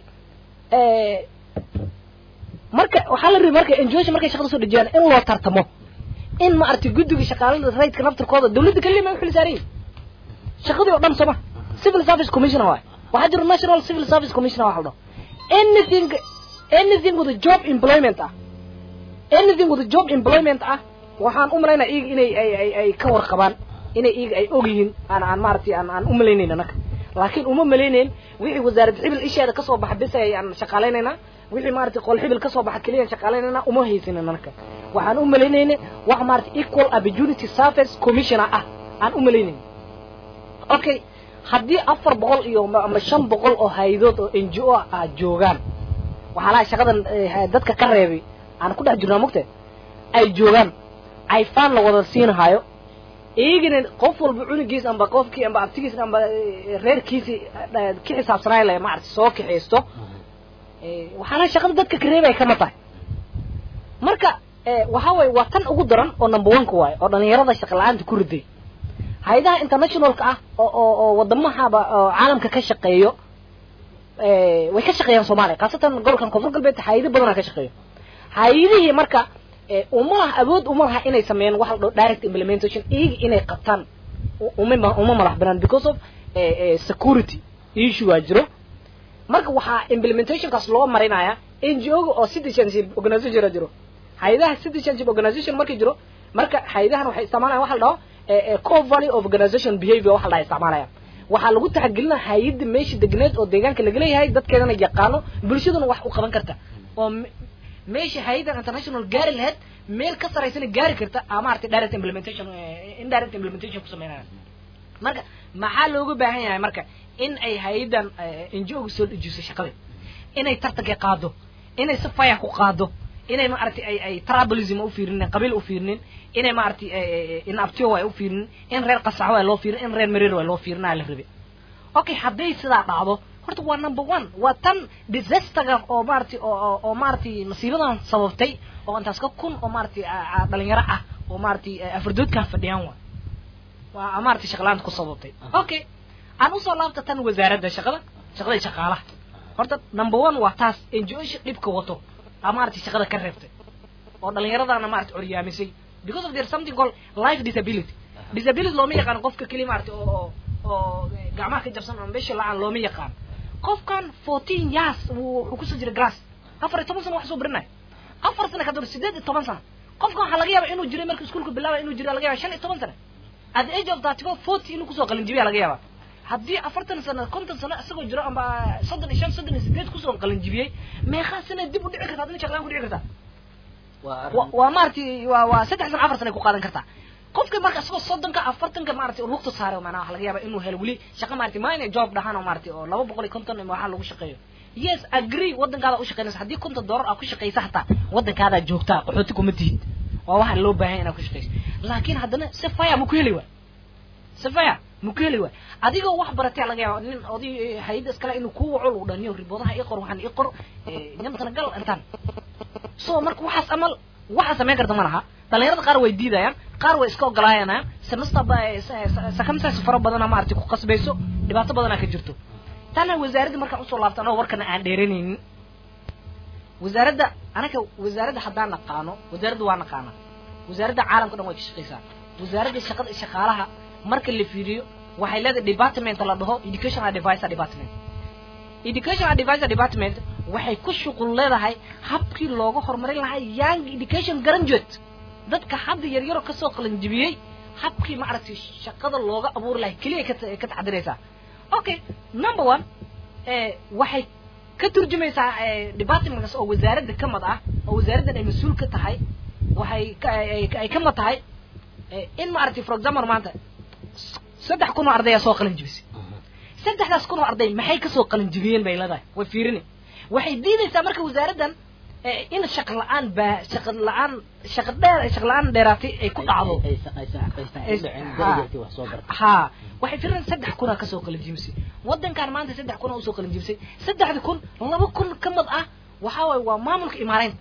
marka waxaa la rabi marka n g o yasha markay shaqada soo dejiyaan in loo tartamo in ma aragtay guddiga shaqaalada raydka naftirkooda dawladda kaliya ma u xil saaran yihin shaqadii oo dhan sooma civil service commissioner waay waxaa jiro national civil service commissioner waxa la dhaho anything anything with a job employment ah anything with a job employment ah waxaan u malaynaa iyaga inay ay ay ay ka warqabaan inay iyaga ay og yihiin aan aan maaragtay aan aan u malaynayn anaka laakiin uma malaynayn wixii wasaaradda xibil isheeda kasoo baxa bis ay aan shaqaalaynaynaa wixii maaragtay qol xibil kasoo baxa keliya aan shaqaalaynaynaa uma haysanin anaka waxaan u malaynayna wax maaragtay equal opportunity service commissioner ah aan u malaynayn okay haddii afar boqol iyo ama shan boqol oo haydood oo n g o ah joogaan waxaa laha shaqadan eh, dadka ka reebay aan ku dhex jirnaa mugte ay joogaan ayfaan la wada siinhayo iyagana qof walba cunugiis amba qofkii amba abtigiis amba eh, reerkiisi eh, ka xisaabsanay le maarata soo kaxaysto Eh, waxaa laha shaqada dadka ka reebay kama tahay marka eh, waxaa waye waa tan ugu daran oo number one ka waayo oo dhalinyarada shaqa la-aanta ku riday hay-adaha internationalka ah oo oo oo wadamahaba oo caalamka ka shaqeeyo eh, way ka shaqeeyaan soomaaliya khaasatan gobolkan koonfur galbeed hay-ado badanaa ka shaqeeyo hay-adihii marka eh, uma laha awood uma laha inay sameeyaan wax la dhaho direct implementation iyaga inay qabtaan u- uma ma- uma madax banaan because of eh, eh, security issue waa jiro marka waxaa implementationkaas loo marinaya n g o ga oo citizenship organization jiro hay-adaha citizenship organization markii jiro marka hay-adahan waxay isticmaalayaan waxa la dhaho eh, eh, core value of organization behavior waxa la dhaha isticmaalaya waxaa lagu taxagelinaya hay-adda meesha degneed oo deegaanka laga leeyahay dadkeedana yaqaano bulshaduna wax u qaban karta oo me- meesha hay-adan international gaari lahayd meel ka saraysana gaari karta aa maaragtay direct implementation eh, indirect implementation ku sameynaya marka maxaa looga baahan yahay marka in ay hay-adan ngo soo dejiso shaqada inay tartanka qaado inay si faya ku qaado inay maaragtay ay ay tribalism u fiirinin qabiil u fiirinin inay maaragtay in abtiyo ay u fiirinin in reer qasaxo ay loo fiirin in reer mareer ay loo fiirinaa la rabe okay hadday sidaa dhacdo horta waa number one waa tan disasterga oo maaragtay oo oo- oo maaragtay masiibadan sababtay oo intaas ka kun oo maaragtay a- a- dhalinyaro ah oo maaragtay afardoodkan fadhiyaan waa waa maaragtay shaqalaanta ku sababtay okay aan usoo laabta tan wasaaradda shaqada shaqada shaqaalaha horta number one waa taas ngo-sha dhibka wato aa maaragtay shaqada ka reebtay oo dhalinyaradana maaragtay coryaamisay because of there something called life disability disability looma yaqaan qofka keli maaragtay oo oo oo gacmaha ka jabsan ama besha la-aan looma yaqaan qofkan fourteen years wuu wuxuu kusoo jira grass afar iyo toban sano wax soo baranaya afar sano kadib sideed iyo toban sano qofkan waxaa laga yaaba inuu jiray marka iskuulka bilaabay inuu jiray laga yaaba shan iyo toban sano at the age of thirty four forty inuu kusoo qalinjibiya laga yaaba haddii afartan sano konton sano isagoo jiro amba soddon iyo shan soddon iyo sideed kusoo qalinjibiyey meeqaa sana dib u dhici karta adina shaqlaan ku dhici kartaa waa wa- arrin waa maaragtay waa waa saddex sano afar sano ay ku qaadan kartaa qofka marka isagoo soddonka afartanka maaragtay lugta saaray macnaha waxa laga yaaba inuu helo weli shaqo maaragtay minor job dhahaan oo maaragtay oo laba boqol iyo konton ama waxaa lagu shaqeeyo yes agree waddankaada u shaqeynaysa haddii konton dollar aad ku shaqeysa hataa waddankaadaa joogtaa qaxooti kuma tihid waa waxa loo baahan inaad ku shaqeyso laakiin haddana si faya ma ku heli waay si faya ma ku heli waay adigoo wax baratay laga yaaba nin oday hay-adda iskale inuu kuu waco lagu dhaniyo riboodaha ii qor waxaan ii qor nyamkana gal intaan so marka waxaas amal waxaa samayn karta ma laha dhalinyarada qaar way diidayaan qaar way iska ogolaanayaan semester ba circumstances fara badana maaragtay ku qasbayso dhibaato badanaa ka jirto tana wasaaradda markaan usoo laabta anoo warkana aan dheeranaynin wasaaradda anaga wasaaradda haddaan naqaano wasaaradda waa naqaana wasaaradda caalamka dhan way ka shaqeysaa wasaaradda shaqada shaqaalaha marka la fiiriyo waxay leedahay department la dhaho education advisor department education advisor department waxay ku shuqul leedahay habkii looga horumarin lahaa young education graduate dadka hadda yaryaro kasoo qalanjibiyey habkii maaragtay shaqada looga abuuri lahay keliya ka ta- ka taxdiraysaa okay number one eh, waxay ka turjumaysaa eh, departmentkaas oo wasaaradda ka mid ah oo wasaaraddan ay mas-uul ka tahay waxay ka ay ay ka mid tahay eh, in maaragtay for example maanta s- saddex kun oo ardaya soo qalanjibisay saddexdaas kun oo arday maxay kasoo qalinjibiyeen bay leedahay way fiirini waxay diidaysaa marka wasaaraddan eh, in shaqa la-aan baa shaqa la-aan shaqa dheer shaqa la-aan dheeraatay ay ku dhacdo aysan aysan aysan ku dhicin Ha. darajartii wax soo barta ha waxay fiirin saddex kunaa kasoo qalinjibisay waddankan maanta saddex kunaa usoo qalinjibisay saddexda kun laba kun ka mid ah waxaa waaye waa maamulka imaaraynta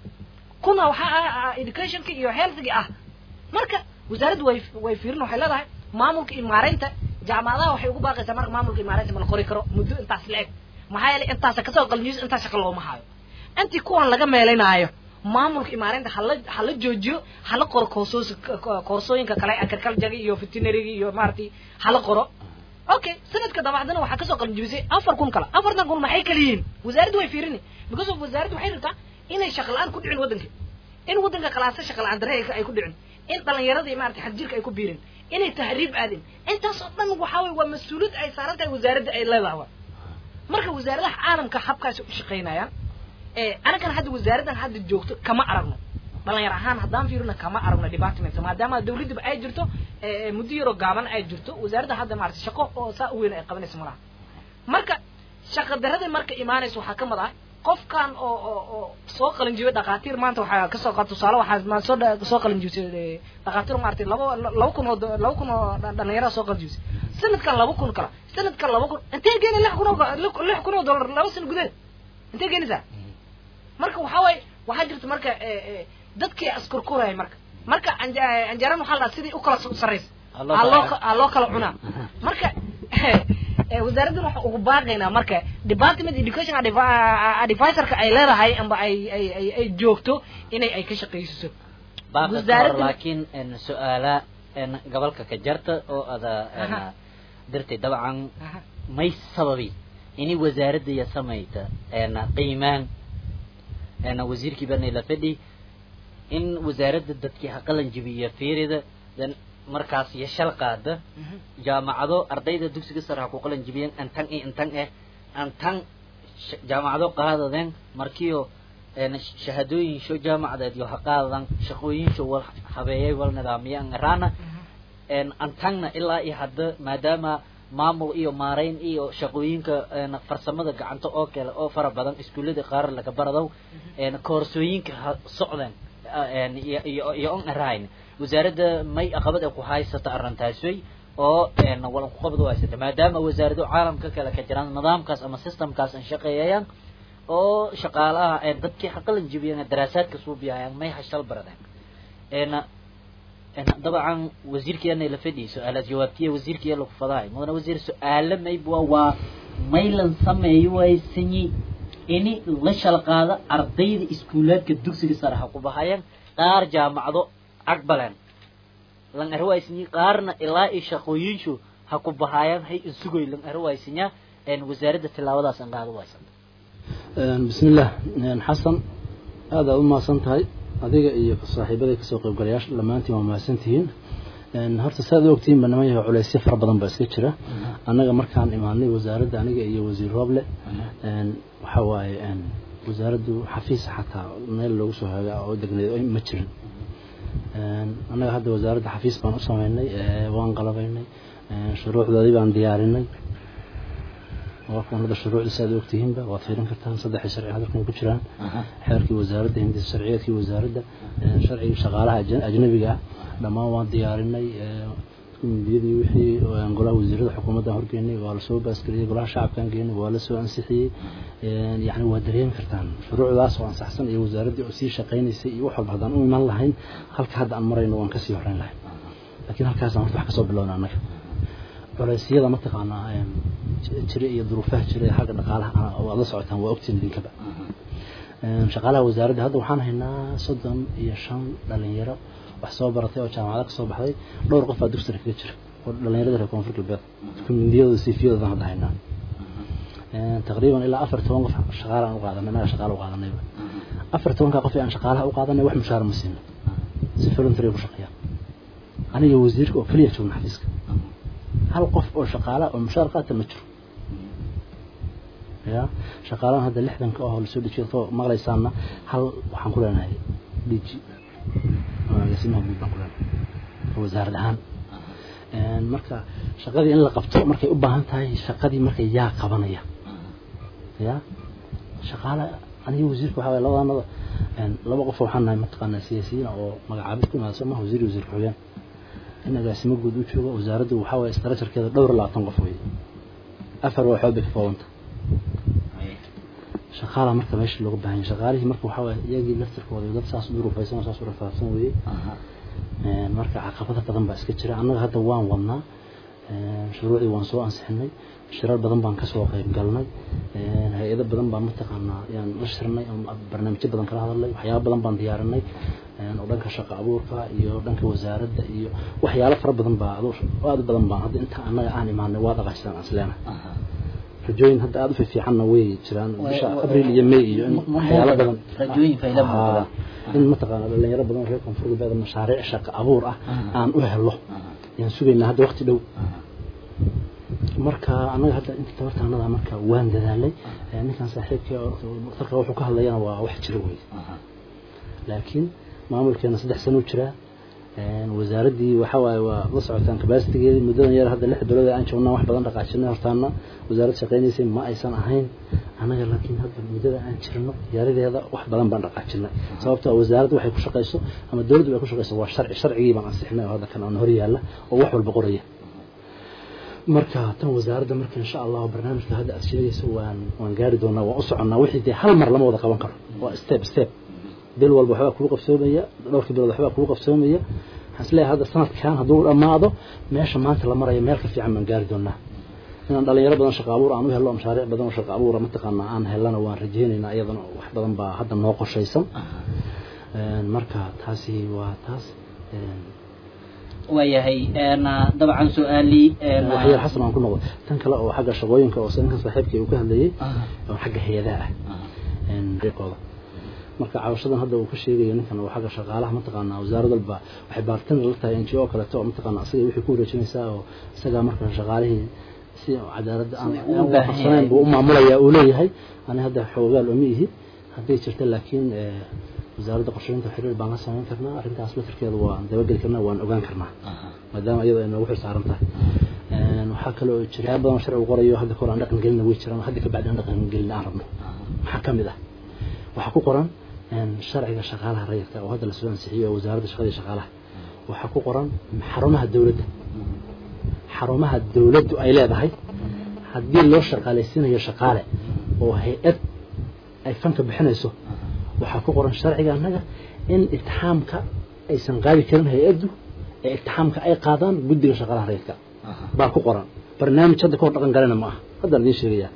kuna waxaa ah ah educationka iyo healthga ah marka wasaaraddu way way fiirin waxay leedahay maamulka imaaraynta jaamacadaha waxay ugu baaqaysaa marka maamulka imaaraynta ma la qori karo muddo intaas la eg maxaa yeelay intaasa kasoo qalinjibis intaas shaqa looma hayo intii kuwan laga meelinaayo maamulka imaaraynta hala hala joojiyo hala qoro koorsoos koorsooyinka kale agriculture iyo veterinary iyo maaragtay hala qoro okay sanadka dabacdana waxaa kasoo qalinjibisay afar kun kale afartan kun maxay kala yihiin wasaaraddu way fiirini because of wasaaraddu waxay rabtaa inay shaqa la-aan ku dhicin waddanka in waddanka kalaasa shaqa la-aan darre ay- ay ku dhicin in dhalinyaradii maaragtay xadjirka ay ku biirin inay tahriib aadin intaas oo dhan waxaa weye waa mas-uuliyad ay saaran tahay wasaaradda ay leedahay wa marka wasaaradaha caalamka habkaasi u shaqaynayaan ee anagana hadda wasaaraddan hadda joogto kama aragno dhalinyar ahaan haddaan fiirino kama aragno department maadaama dawladdiba ay jirto ee muddo yaroo gaaban ay jirto wasaaradda hadda maarata shaqo oo saa u weyn ay qabanayso malaha marka shaqa darada marka imaanaysa waxaa ka mid ah qofkan oo oo oo soo qalinjibay dhakhaatiir maanta waxaa kasoo qaad tusaale waxaa ma soo dha- soo qalinjibisay eh, dhakhaatiir maaragtay laba laba kun oo do- laba kun oo dha- dhalinyaro soo qalinjibisay sanadkan laba kun kala sanadkan laba kun intee geeni lix kun oo lix kun oo dollar laba sano gudaheed intee geenaysaa marka waxaa waaye waxaa jirta marka eh, eh, dadkii askurkuraya marka marka anja- anjaran waxaa la dhahaa sidii u kala sarraysa Ha loo ha kala loo cunaa. ka- ha loo kala cunaa marka eh, wasaaraddan waxaa ugu baaqaynaa marka department education advi- advisorka ay leedahay amba ay ay ay ay joogto inay ay ka shaqaysiso baaqi Wasaaradda- kahor laakiin en, su-aala een gobolka ka jarta oo ada een Aha. dirtay dabcan Aha. may sababi ini wasaaradda iyo samayta een qiimaan een wasiirkii bana la fadhi in wasaaradda dadkii ha qalan jibiya fiirida dan markaas iyo shal qaada Mhm. jaamacado ardayda dugsiga sare ha ku qalan jibiyeen antan iyo antan eh antan sh- jaamacado qaadadeen markiio een sh- shahaadooyin sho jaamacadeed iyo ha qaadadan shaqooyin sho wal habeeyay wal nidaamiyaan raana een antagna ilaa iyo hadda maadaama maamul iyo maarayn iyo shaqooyinka een farsamada gacanta oo kale oo fara badan iskuullada qaar laga baradow een koorsooyinka ha socdeen een iyo iyo iyo on arayn wasaaradda may aqabad ay ku haysata arrintaasay oo een walan ku qabad haysata maadaama wasaarado caalamka kale ka jiraan nidaamkaas ama systemkaas aan shaqeeyayaan oo shaqaalaha ee dadkii xaqalan jibiyeen daraasaadka suubiyayaan may hashal baradeen een een dabcan wasiirkeena la fadhiyo su-aalaad jawaabtiya wasiirkeena lagu fadaay mudana wasiir su-aalo mayba waa maylan sameeyo waysanyi ini la shalqaado ardayda iskuulaadka dugsiga sare ha ku bahayaan qaar jaamacado aqbaleen lan arwaysanyi qaarna ilaa iyo shaqooyinshu ha ku bahayaan hay insugoy lan arwaysanya een wasaaradda tilaabadaas aan qaado waysan بسم الله حسن هذا ما سنتهي adiga iyo saaxiibada kasoo qaybgalayaasha dhammaantiin waa mahadsantihiin horta saad ogtihiin barnaamijka culeysyo fara badan baa iska jira annaga markaan imaanay wasaaradda aniga iyo wasiir rooble waxa waaye wasaaraddu xafiis xataa meel loogu soo haagaa oo degneed ma jirin annaga hadda wasaaradda xafiis baan u sameynay waan qalabaynay shuruucdoodii baan diyaarinay waanada shuruucda si aad ogtihiinba waad fiirin kartaan saddexda sharci hadalkan ku jiraan xeerkii wasaaradda hindisa sharciyeedkii wasaaradda sharcigii shaqaalaha ajnabiga ah dhammaan waan diyaarinay midiyadii wixii golaha wasiirada xukuumadda horgeynay waa lasoo baasgeliyey golaha shacabkaan geynay waa lasoo ansixiyey yani waa dareemi kartaan shuruucdaas oo ansaxsan iyo wasaaraddii oo sii shaqaynaysay iyo wax walba haddaan u iman lahayn halka hadda aan marayno waan kasii horeyn lahayn laakiin halkaasaan horta wax kasoo bilowna annaga culeysyada mataqaanaa jira iyo duruufaha jira ee xagga dhaqaalaha waad la socotaan waa ogtiin idinkaba shaqaalaha wasaaradda hadda waxaan haynaa soddon iyo shan dhalinyaro wax soo baratay oo jaamacada kasoo baxday dhowr qof baa dugsiga kaga jira oo dhalinyarada reer koonfur galbeed kumindiyadooda siifiyadoodan hadda haynaa taqriiban ilaa afar toban qof shaqaala aan u qaadanay inaga shaqaala u qaadanayba afar tobanka qof ee aan shaqaalaha u qaadanay wax mushaara ma siino si voluntary ku shaqeeyaan aniga wasiirka oo keliya joogna xafiiska hal qof oo shaqaala oo mushaar qaata ma jiro ya shaqaalahan hadda lixdanka oo lasoo dejiyo soo maqlaysaana hal waxaan ku leenahay diji agaasimaha guud baan ku leenahay wasaarad ahaan marka shaqadii in la qabto markay u baahan tahay shaqadii marka yaa qabanaya ya shaqaala aniga wasiirka waxaa waye labadanada laba qof waxaan nahay mataqaanaa siyaasiyiin oo magacaabid ku imaada soo maha wasiir wasiir ku-xigeen in agaasimo guud u joogo wasaaraddu waxaa waye structurekeeda dhowr iyo labaatan qof weye afar waxood bay ka koobanta shaqaala marka meesha looga baahan yahay shaqaalihii marka waxaa waye iyagii laftirkooda dad saas u duruufaysan oo saas u rafaadsan weye marka caqabada badan baa iska jira annaga hadda waan wadnaa shuruucdii waan soo ansixinay shirar badan baan kasoo qayb galnay hay-ado badan baan mataqaanaa yaan la shirnay barnaamijyo badan kala hadalnay waxyaaba badan baan diyaarinay oo dhanka shaqo abuurka iyo dhanka wasaaradda iyo waxyaalo fara badan baa aad badan baan hadda inta annaga aan imaanay waa dhaqaajisaan asleena rajooyin hadda aada u fiicanna way jiraan bisha abriil iyo may iyo in waxyaalo badan rajooyin fayda muuqda in mataqaana dhalinyaro badan reer koonfur galbeed mashaariic shaqo abuur ah aan u helo yaan sugaynaa hadda waqti dhow marka annaga hadda inta tabartaanada marka waan dadaalay ninkan saaxiibka daktarka wuxuu ka hadlayana waa wax jira wey laakiin maamulkeena saddex sano u jiraa wasaaraddii waxa waaye waa la socotaan kabasitigeedii muddadan yar hadda lix bilood aan joognaa wax badan dhaqaajinay hortaana wasaarad shaqaynaysay ma aysan ahayn annaga laakiin hadda muddada aan jirno yaaradeeda wax badan baan dhaqaajinay sababtoo wasaaradda waxay ku shaqayso ama dowladdu ay ku shaqayso waa sharci sharcigii baan ansixinay oo hadda kan aan hor yaalla oo wax walba qoraya marka tan wasaaradda marka insha allahu barnaamijka hadda aad sheegayso waan waan gaari doonaa waan u soconnaa wixii dee hal mar lama wada qaban karo waa step step bil walba waxbaa kugu qabsoomaya dhowrkii bilood waxbaa kugu qabsoomaya waxaan isleeyahay hadda sanadkan hadduu dhammaado meesha maanta la marayo meel ka fiican baan gaari doonaa inaan dhalinyaro badan shaqo abuur aan u helno mashaariic badan oo shaqo abuura mataqaanaa aan helana waan rajaynaynaa iyadana wax badan baa hadda noo qorshaysan marka taasi waa taas waayahay dabcan su-aalii waxyar xasan aan ku noqdo tan kale oo xagga shaqooyinka oo ninkan saaxiibkii uu ka hadlayay oo xagga hay-adaha ah deeqooda marka cabashadan hadda uu ka sheegayo ninkan oo xagga shaqaalaha mataqaanaa wasaarad walba waxay baartan la tahay n g o kaleeto oo mataqaana isaga wixii ku wareejinaysaa oo isagaa marka shaqaalihii si cadaalad aan waafaqsanayn buu u maamulayaa uu leeyahay ani hadda xoogaal uma ihi hadday jirta laakiin wasaaradda qorsheynta xiriir baan la samayn karnaa arrintaas laftirkeeda waan dabageli karnaa waan ogaan karnaa maadaama iyada ay noogu xilsaaran tahay waxaa kale oo jira yaa badan sharcigu qorayo hadda kahor aan dhaqan gelina way jiraan hadda kabacdi aan dhaqan gelin aan rabno maxaa ka mid ah waxaa ku qoran sharciga shaqaalaha rayidka oo hadda lasoo ansixiyey oo wasaaradda shaqada iyo shaqaalaha waxaa ku qoran xarumaha dowladda xarumaha dowladdu ay leedahay haddii loo shaqaalaysiinayo shaqaale oo hay-ad ay fanka bixinayso waxaa ku qoran sharciga annaga in itixaamka aysan qaadi karin hay-addu ee itixaamka ay qaadaan guddiga shaqaalaha rayidka baa ku qoran barnaamij hadda kahor dhaqan galena ma aha haddaan idiin sheegayaa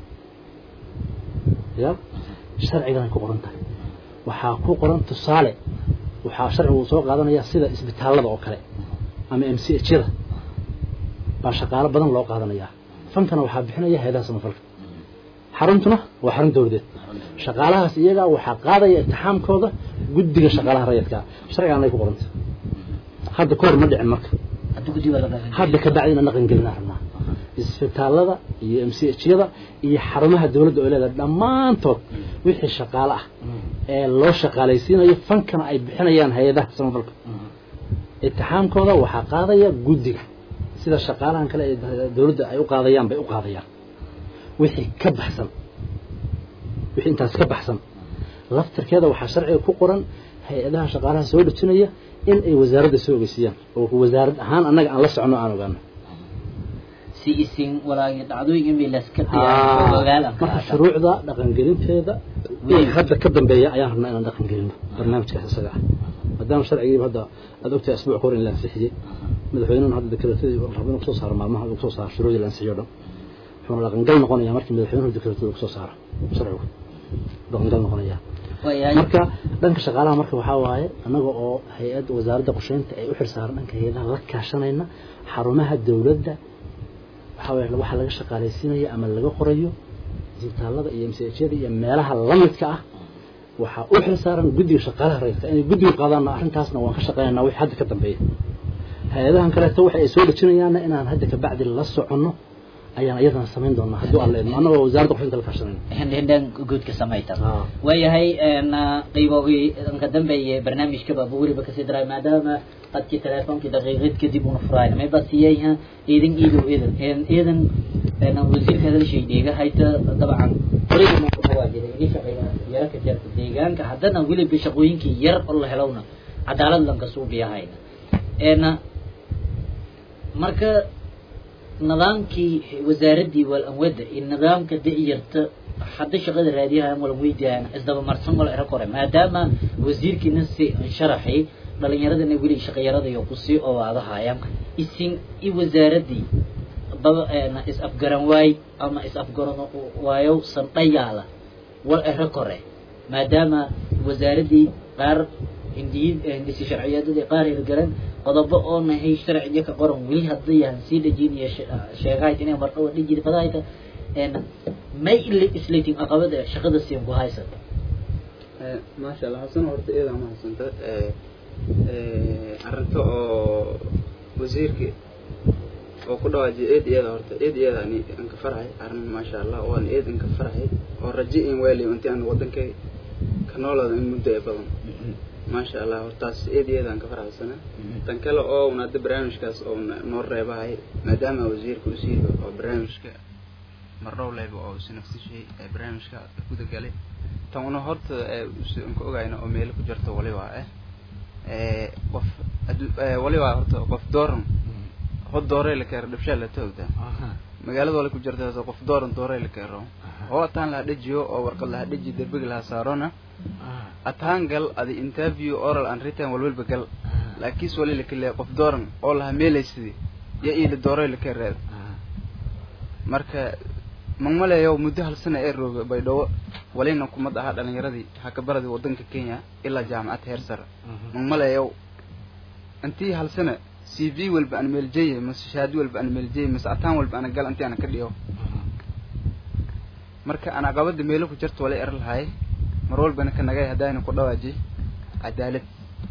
ya sharcigan ay ku qoran tahay waxaa ku qoran tusaale waxaa sharcigu soo qaadanaya sida isbitaallada oo kale ama m c h yada baa shaqaalo badan loo qaadanayaa fankana waxaa bixinaya hay-adaha samafalka xaruntuna waa xarun dowladeed shaqaalahaas iyagaa waxaa qaadaya itixaamkooda guddiga shaqaalaha rayidka sharcigan ay ku qoranta hadda kahor ma dhicin marka hadda ka bacdi inaan dhaqan gelina rabnaa isbitaallada iyo m c h yada iyo xarumaha dowladda oo leedahay dhammaantood wixii shaqaale ah ee loo shaqaalaysiinayo fankana ay bixinayaan hay-adaha samafalka itixaamkooda waxaa qaadaya guddiga sida shaqaalahan kale ee dowladda ay u qaadayaan bay u qaadayaan wixii ka baxsan wixii intaas ka baxsan laftirkeeda waxaa sharciga ku qoran hay-adaha shaqaalaha soo dhejinaya in ay wasaaradda soo ogeysiiyaan oo wasaarad ahaan annaga aan la socono aan ogaano si isin walaagi dhacdooyin milas ka marka shuruucda dhaqangelinteeda in hadda ka dambeeya ayaan rabnaa inaan dhaqan gelino barnaamijkaas isaga ah maadaama sharcigiiba hadda aad ogtahay asbuuc ka hor in la ansixiyey madaxweynuhuna hadda dekreetadii rabo inuu kusoo saaro maalmaha uu kusoo saaro shuruucdii la ansixiyo dhan wuxuuna dhaqangal noqonayaa markii madaxweynuhu dekreetada kusoo saaro sharcigu dhaqangal noqonayaa marka dhanka shaqaalaha marka waxaa waaye annaga oo hay-adda wasaaradda qorsheynta ay u xilsaaran dhanka hay-adaha la kaashanayna xarumaha dowladda waxaa waye waxaa laga shaqaalaysiinaya ama laga qorayo isbitaallada iyo mshyada iyo meelaha lamidka ah waxaa u xilsaaran guddiga shaqaalaha rayidka inay guddiga qaadaanna arrintaasna waan ka shaqeynanaa wixii hadda ka dambeeya hay-adahan kaleeto waxa ay soo dhejinayaanna inaan hadda kabacdi la soconno ayaan iyadana samayn doonaa hadduu alla idmo annagoo wasaaradda qorsheynta la kaashanayna hindhan guudka samayta waayahay qaybogii ka dambeeye barnaamijkaba bu weliba kasii daray maadaama qadkii teleefonkii daqiiqad kadib una furaayna mayba siiyayha idin iidow idan idan wasiirka hadalshay dheega hayta dabcan waa jiray ii shaqeeya yara ka jarta deegaanka haddana weliba shaqooyinkii yar oo la helowna cadaalad lanka suubiyahayna ena marka nidaamkii wasaaraddii wal anwada iyo nidaamka da'yarta hadda shaqada raadiyaha walan weydiiyaan isdaba marsan wala era kore maadaama wasiirkiina si sharaxay dhalinyaradana weli shaqayarada iyo kusii owaadahayaan isin i wasaaraddii baba is afgaran waay ama is afgaran waayo sandhayaala wal era kore maadaama wasaaraddii qaar hindiyi hindisi sharciyadadii qaar hirgaran qodobo oo nahay sharciga ka qoran weli haddayan sii dhejinaya sheegahayd inay marqaba dhijiri fadahayta may islating aqabada shaqada siin ku haysata maasha allah hasan horta iyada ma haysanta arrinta oo wasiirka oo ku dhawaajiya eed iyada horta eed iyada ani anka farxay arrin maasha allah waan eed anka farxay oo raji in weeli inti aan wadankay ka noolaada in muddo ee badan maasha allah hortaas eed iyada aan ka farxaysana tan kale oo un hadda barnaamijkaas oo noo reebahay maadaama wasiirka u siiyo oo barnaamijka mardhow leyba oo si nafsishay ee barnaamijka guda galay tan una horta ka ogayna oo meelo ku jirto waliba ah qof waliba horta qof dooran hod doorey la keero dhibshaa la toogda magaalada wala ku jirta qof dooran doorey la keero oo ataan laha dhejiyo oo warqad laha dheji derbiga laha saarona ataan gal adi interview oral and written walwalba gal laakiis wali la kale qof dooran oo laha meelaysidi ya ila doorey la keereed marka magmaleeyo muddo hal sana ee rooga baydhabo walina kumad ahaa dhalinyaradii hakabaradii wadanka kenya ilaa jaamacad heer sare magmaleeyo intii hal sana c v walba aan meeljeye mase shahaado walba aan meeljeye mase ataan walba ana gal intii ana ka dhigo marka aan caqabada meelo ku jirto wala er lahay mar walbana ka nagay haddayna ku dhawaaji cadaalad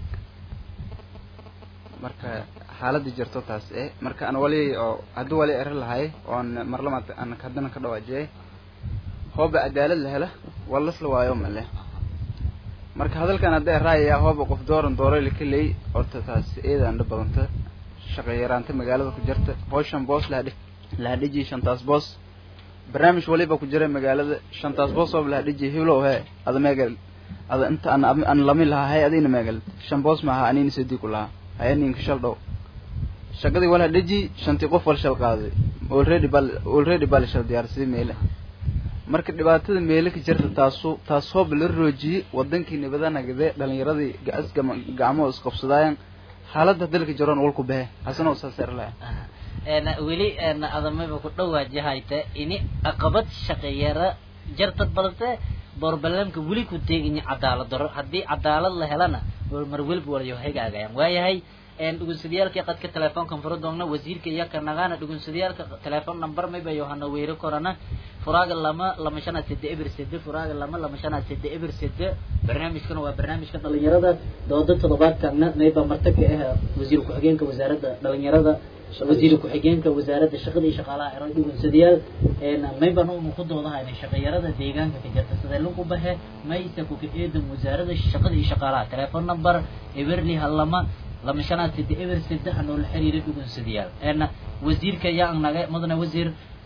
marka xaaladda jirto taas e marka aan wali oo haddii wali er lahay oon mar lamaad aan haddana ka dhawaajiyay hooba cadaalad la hela waa lasla waayo male marka hadalkan hadda eraayayaa hooba qof dooran dooro laka leey horta taas eedaan dha badanta shaqo yaraanta magaalada ku jirta howshan boos lahadhi lahadhiji shantaas boos barnaamij waliba ku jira magaalada shantaas boos ooba lahadhiji hilow he ada meegal ada inta aan aan lami lahaa hay adina meegal shan boos maaha anina sidii ku lahaa haya ninka shal dhow shaqadii wal hadhiji shantii qof wal shal qaaday already bal already bal shal diyaarsaday meele marka dhibaatada meele ka jirta taasu taas hooba la roojiyey wadankii nabadanagadee dhalinyaradii gaas gacmo isqabsadaayan xaaladda dalka jiroon walku behe hasana saas er laha weli adamaba ku dhawaajahayta ini aqabad shaqeeyara jartad balse borbalamka weli ku teeganya cadaalad daro haddii cadaalad la helana mar welba walayo hagaagayaan waayahay dhugunsadayaalkii qadka telefoonkan furo doogna wasiirka iyo kanagaana dhugunsadayaalka telefoon number mayba yohana weyro korana furaaga lama lama shanaad sede eber sede furaaga lama lama shanaad sede eber sede barnaamijkana waa barnaamijka dhalinyarada dooda toddobaadkana mayba marta ka ah wasiir ku-xigeenka wasaaradda dhalinyarada wasiir ku-xigeenka wasaaradda shaqada iyo shaqaalaha ero dhugunsadayaal maybana unu ku doodahayna shaqayarada deegaanka ka jirta sidee lagu baxe maysa kuka eedan wasaaradda shaqada iyo shaqaalaha telefoon number eberli halama lama shanaad sede eber sede hanoola xiriira dhugunsadayaal wasiirka yaa naga mudane wasiir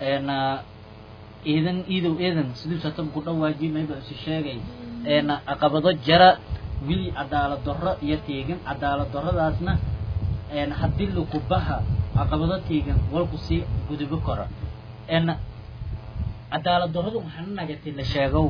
iidan iidow eedan siduu satam ku dhawaaji mayba isu sheegay caqabado jara wili cadaalad darro iyo teegan cadaalad darradaasna haddii lakubaha caqabado teegan walku sii gudubo karo cadaalad darradu waxaana nagatay la sheegow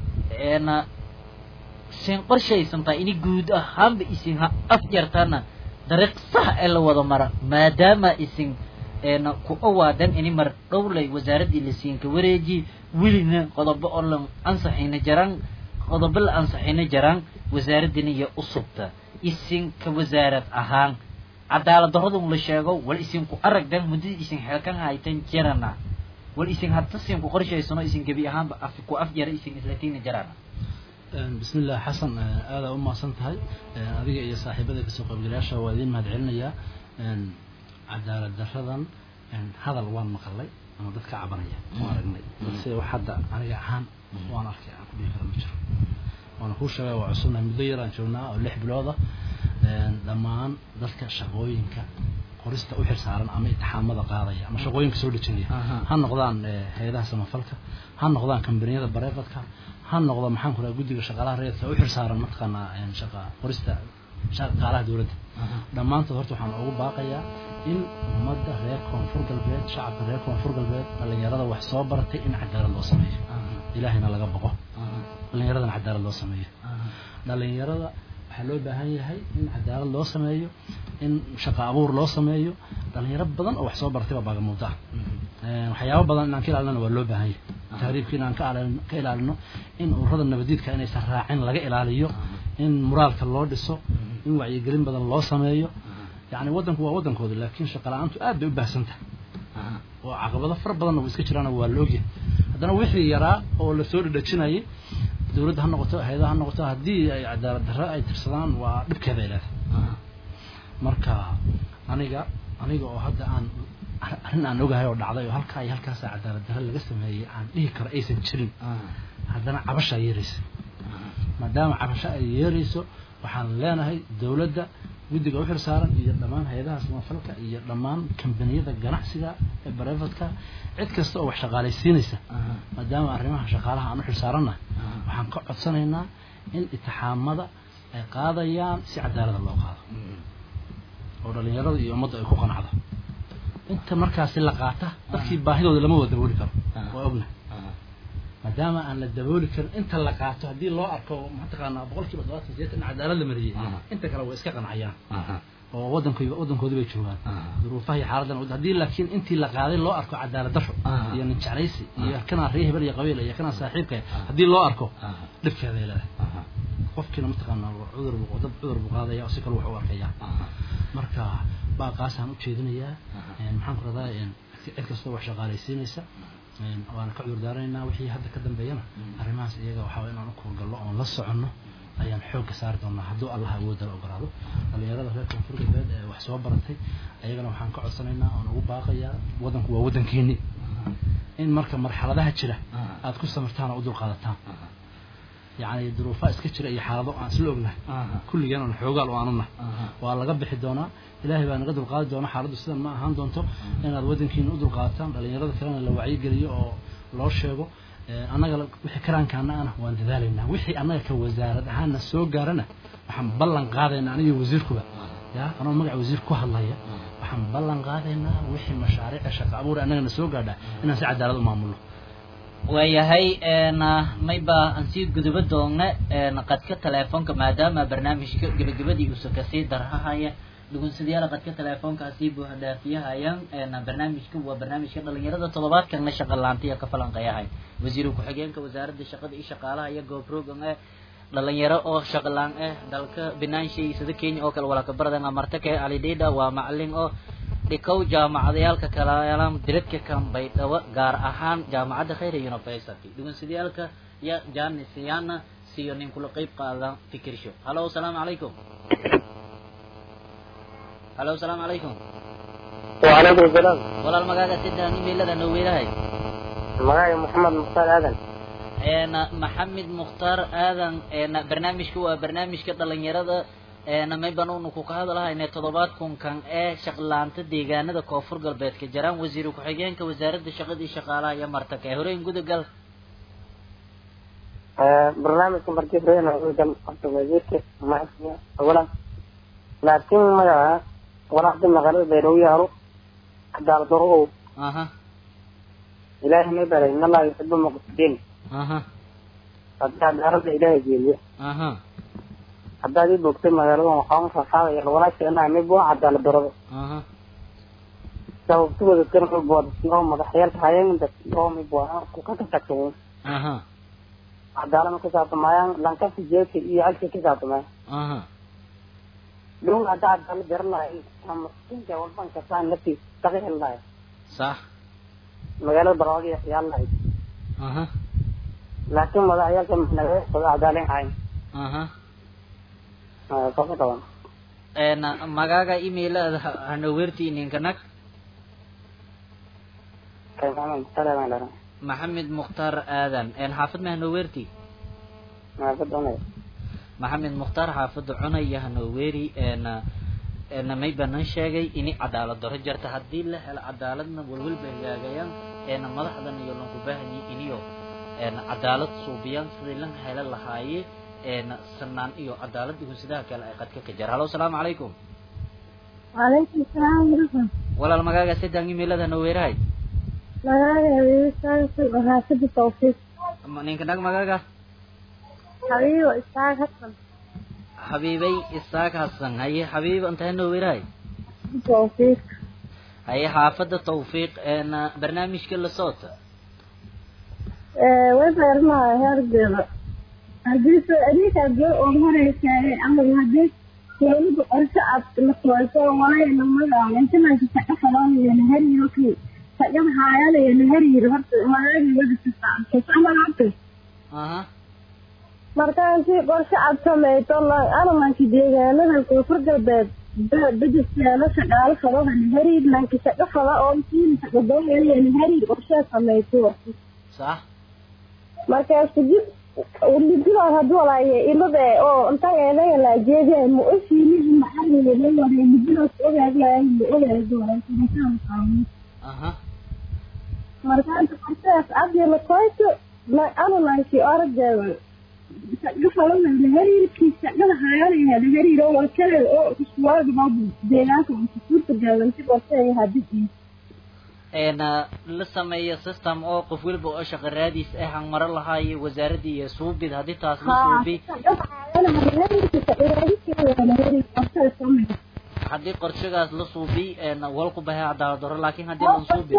sin qorshaysantaa ini guud ahaanba isin ha afjartana dariiq sax ee la wada mara maadaama isin ku awaadan ini mar dhowlay wasaaraddii la siinka wareeji welina qodobo oo la ansaxayna jaraan qodobo la ansaxayna jaraan wasaaraddina iyo usubta isinka wasaarad ahaan cadaalad daradun la sheego wal isinku aragdan muddadii isin xeelkan haytan jirana wal isin hadda sinku qorshaysano isin gebi ahaanba af ku afjara isin islatiina jarana بسم الله حسن هذا أم سنتهاي أذيك يا صاحبة كسوق الجلاش وذين ما دعلنا عدالة درشدا هذا الوان مقلي أنا ضدك عبرية ما رجني بس واحد أنا جعان وأنا أحكي عن كل كلام مجر وأنا خوش وعصرنا مديرة شونا أو لح بلوضة لما ضدك شغوينك qorista u xilsaaran ama itixaamada qaadaya ama shaqooyinka soo dhejinaya ha noqdaan hay-adaha samafalka ha noqdaan kambaniyada bareefadka ha noqdo maxaan ku raha guddiga shaqaalaha reedka u xilsaaran mataqaanaa shaqa qorista shaqaalaha dowladda dhammaantood horta waxaan ugu baaqayaa in ummadda reer koonfur galbeed shacabka reer koonfur galbeed dhallinyarada wax soo baratay in cadaalad loo sameeyo ilaahayna laga boqo dhallinyaradana cadaalad loo sameeyo dhallinyarada waxaa loo baahan yahay in cadaalad loo sameeyo in shaqo abuur loo sameeyo dhalinyaro badan oo wax soo bartay baa baagamuuda waxyaabo badan inaan ka ilaalina waa loo baahan yahay tahriibka inaan ka ka ilaalino in ururada nabadiidka inaysan raacin laga ilaaliyo in muraalka loo dhiso in wacyigelin badan loo sameeyo yani waddanku waa waddankooda laakiin shaqa la-aantu aad bay u baahsan tahay oo caqabado fara badanna way iska jiraan waa loogyahay haddana wixii yaraa oo lasoo dhadhajinayay dowladda ha noqoto hay-adaha ha noqoto haddii ay cadaalad darro ay tirsadaan waa dhibkeeda ay leedahay marka aniga aniga oo hadda aan arrin aan ogahay oo dhacday oo halkaa iyo halkaasa cadaalad darro laga sameeyey aan dhihi karo aysan jirin haddana cabasha ay yeeraysa maadaama cabasho ay yeerayso waxaan leenahay dowladda guddiga u xilsaaran iyo dhammaan hay-adaha samafalka iyo dhammaan kambaniyada ganacsiga ee bareefadka cid kasta oo wax shaqaalaysiinaysa maadaama arrimaha shaqaalaha aan u xilsaarannahay waxaan ka codsanaynaa in itixaamada ay qaadayaan si cadaalada loo qaado oo dhalinyarada iyo ummadda ay ku qanacdo inta markaasi la qaata dadkii baahidooda lama wada dabooli karo waa ognahay maadaama aan la dabooli karin inta la qaato haddii loo arko mataqaanaa boqol kiiba todobaatan sideetan in cadaalad la mariyey inta kale way iska qancayaan oo waddankooda waddankoodi bay joogaan duruufaha iyo xaaladan haddii laakiin intii la qaaday loo arko cadaalad darro iyo nin jeclaysi iyo kanaa ree hebel iyo qabiil iyo kanaa saaxiibka haddii loo arko dhibkeeday leedahay qofkiina mataqaanaa cudur buu dad cudur buu qaadaya oo si kale wax u arkaya marka baaqaasaan u jeedinayaa een, maxaan ku radaa cid kastoo wax shaqaalaysiinaysa een, waana ka cudurdaaranaynaa wixii hadda ka dambeeyana arrimahaas iyaga waxaa waye inaan u kuurgallo oon la soconno ayaan xoogga saari doonaa hadduu allah awoodda la ogolaado dhalinyarada reer koonfur galbeed ee wax soo baratay ayagana waxaan ka codsanaynaa oon ugu baaqayaa waddanku waa waddankeeni in marka marxaladaha jira aad ku samirtaan oo u dulqaadataan yacni duruufaa iska jira iyo xaalado aan isla ognahay kulligeen oon xoogaal u aanuna waa laga bixi doonaa ilaahay baa naga dulqaadi doona xaaladdu sidan ma ahaan doonto inaad waddankiina u dulqaadataan dhalinyarada kalena la wacyigeliyo oo loo sheego Ee, annaga la- wixii karaankaana ana waan dadaalaynaa wixii annaga ka wasaarad ahaanna soo gaarana waxaan ballan qaadaynaa aniga wasiirkuba ya anoo magaca wasiir ku hadlaya waxaan ballan qaadaynaa wixii mashaariica shaqo abuur annagana soo gaadha inaan si cadaalad u maamulno waayahay een, mayba aan sii guduba doona een, qadka teleefonka maadaama barnaamijka gebagabadii uusa kasii darhahaya dhugunsadayaal qadka teleefonka sii buuxdhaafiyahayaan een, barnaamijka waa barnaamijka dhalinyarada toddobaadkana shaqa laantiya ka falanqeeyahay wasiiru ku-xigeenka wasaaradda shaqada iyo shaqaalaha iyo goobrogan eh dhalinyaro oo shaqalaan ah dalka binaanshay sida kenya oo kale walakabardan amartake alidhida waa macalin oo dhikow jaamacadayaalka kalayalan diradka kan baydhabo gaar ahaan jaamacadda khayra university dhugunsadayaalka ya janisiyana siyo nin kula qeyb qaadan fikirsho halo asalaamu calaykum halo asalaamu calaykum وعليكم السلام walaal magaaga sidaan imailada noo weerahay معايا محمد مختار آدم een maxamed mukhtaar aadan een barnaamijka waa barnaamijka dhalinyarada een mayban unu ku ka hadalahayna toddobaad kunkan ee shaqlaanta deegaanada koonfur galbeedka jaraan wasiir ku-xigeenka wasaaradda shaqada iyo shaqaalaha iyo martaka ee horeyn gudagal barnaamijka markii reena udan qabta wasiirka macasiya awalan laakiin magaca walaaqda magaalada bayrow yaalo cadaalad darro aha ilaahay may baray in allaha yuxibu muqsidiin aha haddii cadaaladda ilaahay geeliyo aha haddaad ii bogtay magaaladan waxaan faahfaahaya walaasha inaa mid waa cadaalad darrada aha sababtu wadadkan mid waa dadkii oo madaxyaalka hayeen dadkii oo mid waa ku ka tagtageen aha cadaalad ka saabtamayaan lankasi jeedka iyo halka ka saabtamayaan aha dhow haddaa cadaalad daran lahay ama inta walban kasaan laftiis taqihel lahay sax magaalada barwaaqo yaal lahayd aha laakiin madaxyaalka naga wada cadaalin hayn aha kaka qaban een magaaga emailada hana weerti ninka nag kaymaama salaam alaikum maxamed mukhtaar aadan een xaafad ma hana weerti maafadonay maxamed mukhtaar xaafadda cunaya hanoweeri een een may banan sheegay ini cadaalad daro jarta haddii la helo cadaaladna walwalba hagaagayaan een madaxdan iyo lanku baahani iniyo een cadaalad suubiyaan sidii lan helo lahaaye een sanaan iyo cadaalad gunsadaha kale ay qadka ka jira halo asalaamu calaykum وعليكم السلام ورحمة walaal magaaga sidaan emailada hanoweerahay magaaga habiibisaansi waraasada tawfiiq Ma- ninka nag magaaga habiibo isaaq hasan xabiibay isaaq hasan haye xabiib inta hanoweerahay tawfiiq haye xaafadda tawfiiq een barnaamijka la socota way beermaha heergeeda haddii soo adinkaa goo oo horeysaayay ama haddii dowladda qorshe aad la sooyso walayna magaca intananka shaqa falaanayana hariiro kii shaqada haayanayana hariiro horta magaageeda kasaaamalaabta aha markaasi qorshe aad samayso alamanka deegaanada koonfur galbeed bedeseelo shaqaalo fadahana hariir lanka shaqo fada oo siina shaqadoonayana hariir qorsheed samayso sax markaas kadib lididood haduu walaaye ilade oo intan eedaga la jeediya ma ofiinihi maxariga la waray lididood ogaadaya ma ogaado aha markaas qorshedaas adiyo lakoyto anulanki oradeeda shaqo falana hariirkii shaqada hayanaya hariiro wakale oo iskuwaagaba deegaanka suurta gaadanti qorsheeya hadii een la sameeyo system oo qof walba oo shaqo raadiis ah aan maro lahaayo wasaaradii iyo suubid haddii taas la suubi haddii qorshagaas la suubi een wal ku bahay cadaalad daro laakiin haddii lan suubi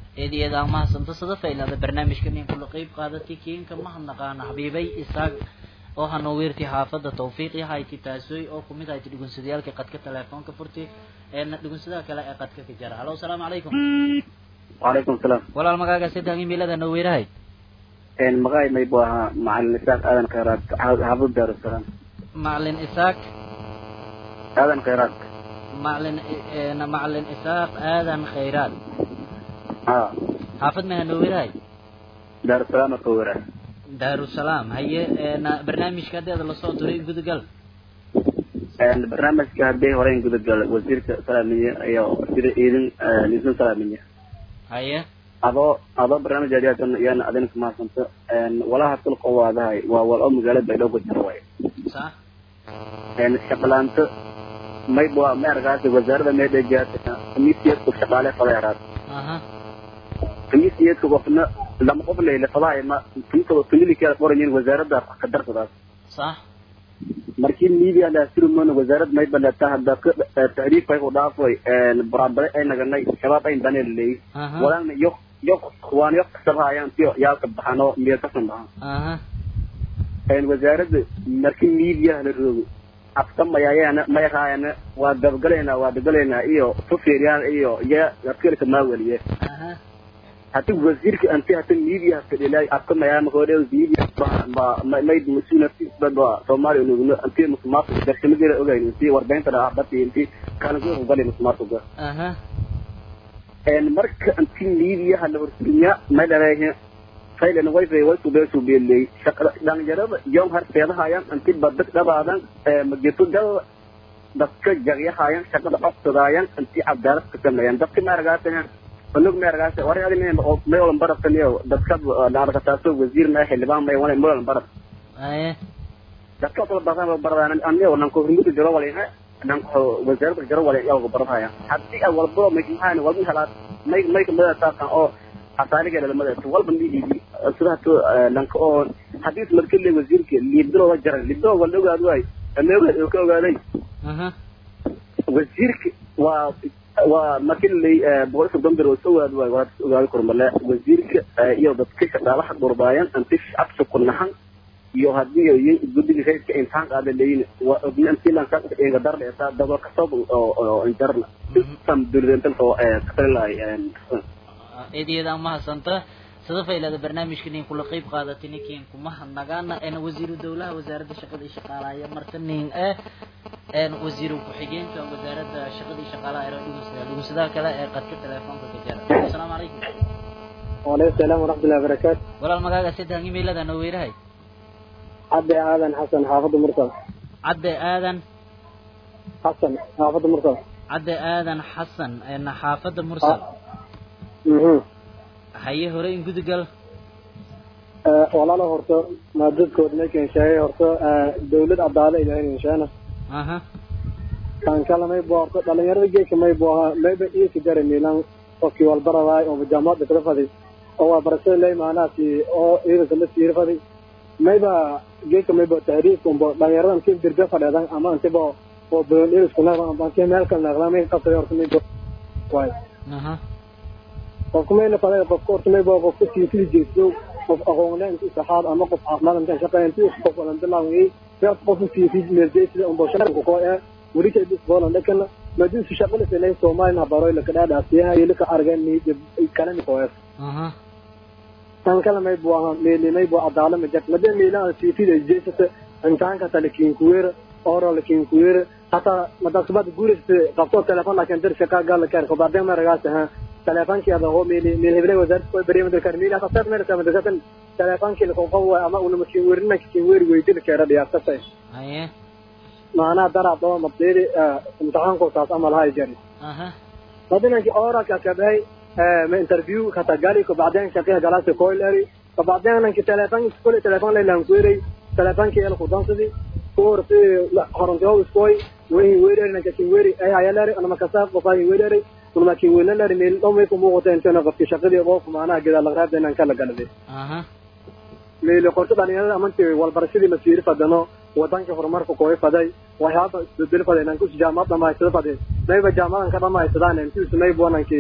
eedeeda aan mahadsanta sada faylada barnaamijka nin kula qeyb qaadatay kiinka mahadnaqaana xabiibay isaag oo hanoo weertay xaafada tawfiiq yahayti taasoy oo kumid ahayti dhugunsadayaalka qadka telefoonka furtay eena dhugunsadaha kale ee qadka ka jara halo asalaamu calaykum وعليكم السلام walaal magaaga saddex imiilada noo weerahay ان مغاي ما يبوها مع النساء اذن خيرات حافظ دار السلام macalin isaaq اذن خيرات macalin eena macalin isaaq aadan khayraad ها xaafad meha noo weerahay دار السلام كورة daarusalaam haye eena barnaamijka haddeeda lasoo diray gudagal ان برنامج كهدي هورين قد قال وزير سلامية ايو وزير ايدن نيسن سلامية haye adoo adoo barnaamij aadiyaatan iyana adinka mahadsanta walaha tulqa waadahay waa wal oo magaalada baydhabo ku jira waay sax shaqalaanta mayb waa ma argaasi wasaarada meedhegaata kamiisiyadku shaqaale fadayaraad aha kamiisiyadka qofna lama qof leyle fadahay ma tuntaba tunilikeeda qorayin wasaarada ka darsadaas sax markii media la sirmoona wasaarad may balata hadda ka tahriif ay u dhaafay barabare ay naganay shabaab ay baneel leey aha walaana yo yo waan yo sabahayaan tiyo yaa ka baxano miya ka sanbaha aha een wasaaradda markii media la roogo afka mayaayana mayraayana waa gabgaleena waa dagaleena iyo tufeeriyaan iyo ya afkirka maawaliye aha hati wasiirka anti hati media fadhilay afka mayaa makoode media ba ma may masuuna ba Soomaaliya nugno anti musmaaf darshimada ogayn inti warbeynta ah bati inti kana ku galay musmaaf uga aha een marka anti media hal horsinya ma dhareehe faylan way fay way ku beesu beelay shaqada dhalinyarada yoom har seedahayaan anti badak dhabaadan ee magitu gal dadka jagyahayaan shaqada qabsadayaan anti cadaalad ka sameeyaan dadka ma argaatayaan anug ma argaatay war adin oo may olan barafaniyo dadka dhaarka taaso wasiir ma xildhibaan may wala mulan baraf haye dadka kala badan baradaan aniga nan ko hurmudu jiro wala nan ko wasaaradda jiro wala yago baradaya hadii ay walbo may maxaan walbo halaad may may kamada taaqan oo asaaliga lamada walba midi sida to lanka oo hadii markii la wasiirka liibdo waa jaran liibdo wala ogaad way ameega oo ka ogaaday aha wasiirka waa waa markii la boqolka dambe oo soo waad way waa ogaad kormale wasiirka iyo dadka shaqaalaha durbaayan anti shacabka ku nahan iyo hadii ay guddiga rayidka imtixaan qaada leeyin waa ogna intii lan ka eega dar leesaa daba ka soo oo oo injarna system duridental oo ee katalay eedeeda aan mahadsanta sada faylada barnaamijka nin kula qeyb qaadatay ninkiin kuma hadnagaana een wasiiru dowlaha wasaaradda shaqada iyo shaqaalaha marta nin eh een wasiiru ku-xigeenka wasaaradda shaqada iyo shaqaalaha ee dhugunsada dhugunsadaha kale ee qadka telefoonka ka jara asalaamu calaykum وعليكم السلام ورحمة الله وبركاته walaal magaaga saddex imiilada noo weerahay عبد آدم حسن حافظ مرسل cadde aadan حسن حافظ مرسل cadde aadan xasan een xaafadda mursal مهم. haye hore in gudugal آه، walaalo horto maadadkood meeshan sheegay horto آه، dawlad cadaalo ilaahay inshaana aha kan kale may buu horto dhalinyarada geedka may buu ahaa mayba iisi jara miilan qofkii walbaradaay oo jaamacadda kala faday oo waa barashada ley maanaasi oo ciidanka la siiri faday mayba geedka mayba tahriifka umbo dhalinyarada intii dirga fadheedan ama intiba oo badan irisku naqdan ama intii meel kale naqdan may qabtay horta may waay aha qofku mayna faday qofka horta mayba qofka siifidi jeesto qof aqoonle intii saxaad ama qof caafimaad intaan shaqeyn intii qof walan bilaaway yaa qofka siifidi meeljeesida umbo shaqada ko ee weli kay bis bolan dhakana madin su shaqada sanay Soomaaliya baroy la kada dhaasiyaha iyo ka argan ni kala ni qoyas aha tan kala may buu ahaa meelimay buu adaala ma jat madin meelaan siifidi jeesata intaan ka talakiin kuweera oro lakiin kuweera hata madasbad guuriste qabto telefon laakiin dir shaqa gal kar ko baadeen ma ragaas ha telefonkii ada ho meeli meel heblay wasaarad ko bariimada kar meeli hata sad meel sama dadkan telefonkii la qoqow ama una makiin weerina kiin weeri weydil kara dhiyaatay haye maana dara doo mabdiri imtixaanku taas amal hay jari aha badinankii ora ka kabay ma interview kata gali ko baadeen shaqada galasi ko leri ko baadeen nanki telefon iskole telefon le lan kuiri telefon ki el kudansidi koor si horonto iskoy wehi weeri nanki kin weeri ay ayaleri ana makasa ko fay weeri kun ma kin weeri leri meel dhow may ku muuqato intana qofki shaqadii qof maana gida la raad inaan kala galade aha meel qorto dhalinyarada amantii walbarashadii masiiri fadano wadanka horumarka kooy faday waxyaaba isbedel faday nan kus jaamacad dhamaystada faday mayba jaamacadan ka dhamaysadaan intii sunay buwanankii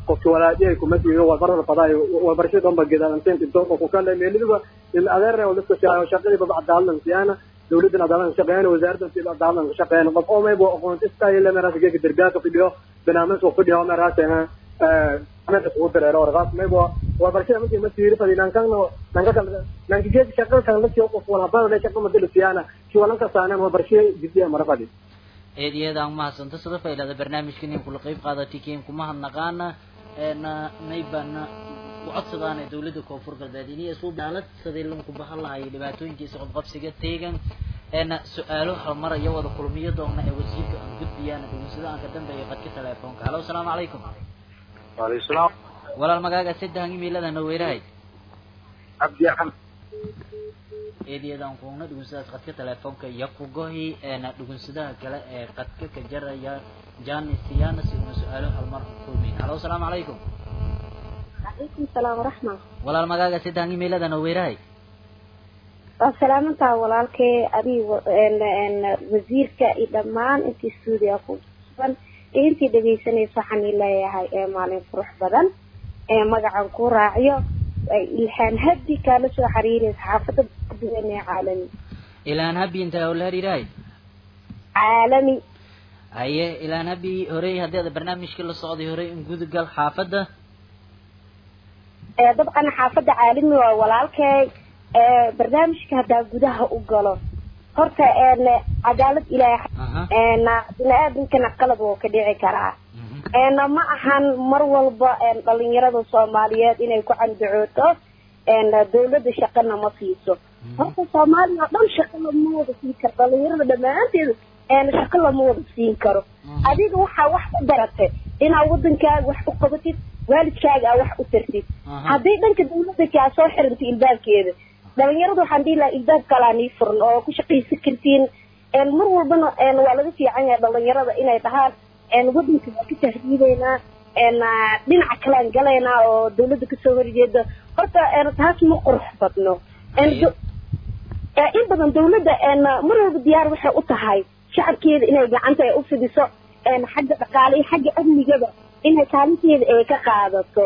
qofki walaadiyay kuma siiyo walbarada fadaayo walbarashada dhanba gedaalanteen into qofku kale meelidiba il adeer oo liska siyaayo shaqadii baba cadaalan siyana dawladdan cadaalan shaqeeyana wasaaraddan sida cadaalan shaqeeyana qof oo maybo aqoonista iyo meeraas geeka derbiyaaka fidhiyo barnaamij oo fidhiyo meeraas eh meeraas ugu dareero warqaas maybo walbarashada markii ma siiri fadhi nankana nanka kale nanka geeka shaqada kan la siyo qof walbada la shaqada madal siyana ki walanka saanaan walbarashada jiddiya mara fadhi eediyadaan mahadsanto sida faylada barnaamijkan in kula qayb qaadatay kiin kuma hadnaqaana eena naybana u codsadaana dawladda koonfur galbeed inay isu daalad sidii lanku bahan lahay dhibaatooyinkiisa qobqabsiga teegan eena su-aalo halmaraya wada kulmiyo doona ee wasiirka aan gudbiyaan dhugunsada aan ka dambeeyo qadka teleefoonka halo asalaamu calaykum waaleykum salaam walaal magaaga saddex imiilada naweerahay cabdi axmed eediyadaan kuugna dhugunsadaas qadka teleefoonka iyo kugohi eena dhugunsadaha kale ee qadka ka jaraya janis siyana siduna su-aalo halmar kulmin halo asalaamu calaykum calaykum salaam waraxma walaal magaaga saddex imiilada naweerahay waa salaamantaa walaalkee adig wasiirka iyo dhammaan intii stuudiga ku sugan iyo intii dhegaysanaysa waxaan ii leeyahay ee maalin qurux badan ee magacan ku raaciyo ilhaan habdi kaala soo xiriiraysa xaafada duwan ee caalami ilaan habi inta la hariirahay caalami haye ilaan habi horey haddii ada barnaamijkii la socday horey in gudugal xaafadda ee dabcan xaafada caalami waa walaalkey ee barnaamijka haddaa gudaha u galo horta een cadaalad ilaahay een bini-aadankana qalad wuu ka dhici karaa een ma ahan mar walba een dhalinyarada soomaaliyeed inay ku candacooto een dawladda shaqana ma siiso horta soomaaliya oo dhan shaqo lama wada siin karo dhalinyarada dhammaanteeda een shaqo lama wada siin karo adiga waxaa wax u baratay inaad wadankaaga wax u qabatid waalidkaaga aa wax u tartid haddii dhanka dawladda kaa soo xirantay ilbaabkeeda dhalinyaradu waxaan dhihi lahaa ilbaab kalaa nii furan oo ku shaqaysan kartiin een mar walbana een waa laga fiican yahay dhalinyarada inay dhahaan een wadanka waa ka tahriibeynaa een dhinaca kalean galaynaa oo dawladda kasoo horjeeda horta een taas ma qurux badno een in badan dawladda een mar walba diyaar waxay u tahay shacabkeeda inay gacanta ay u fidiso een xagga dhaqaale iyo xagga amnigaba inay kaalinteeda ay ka qaadato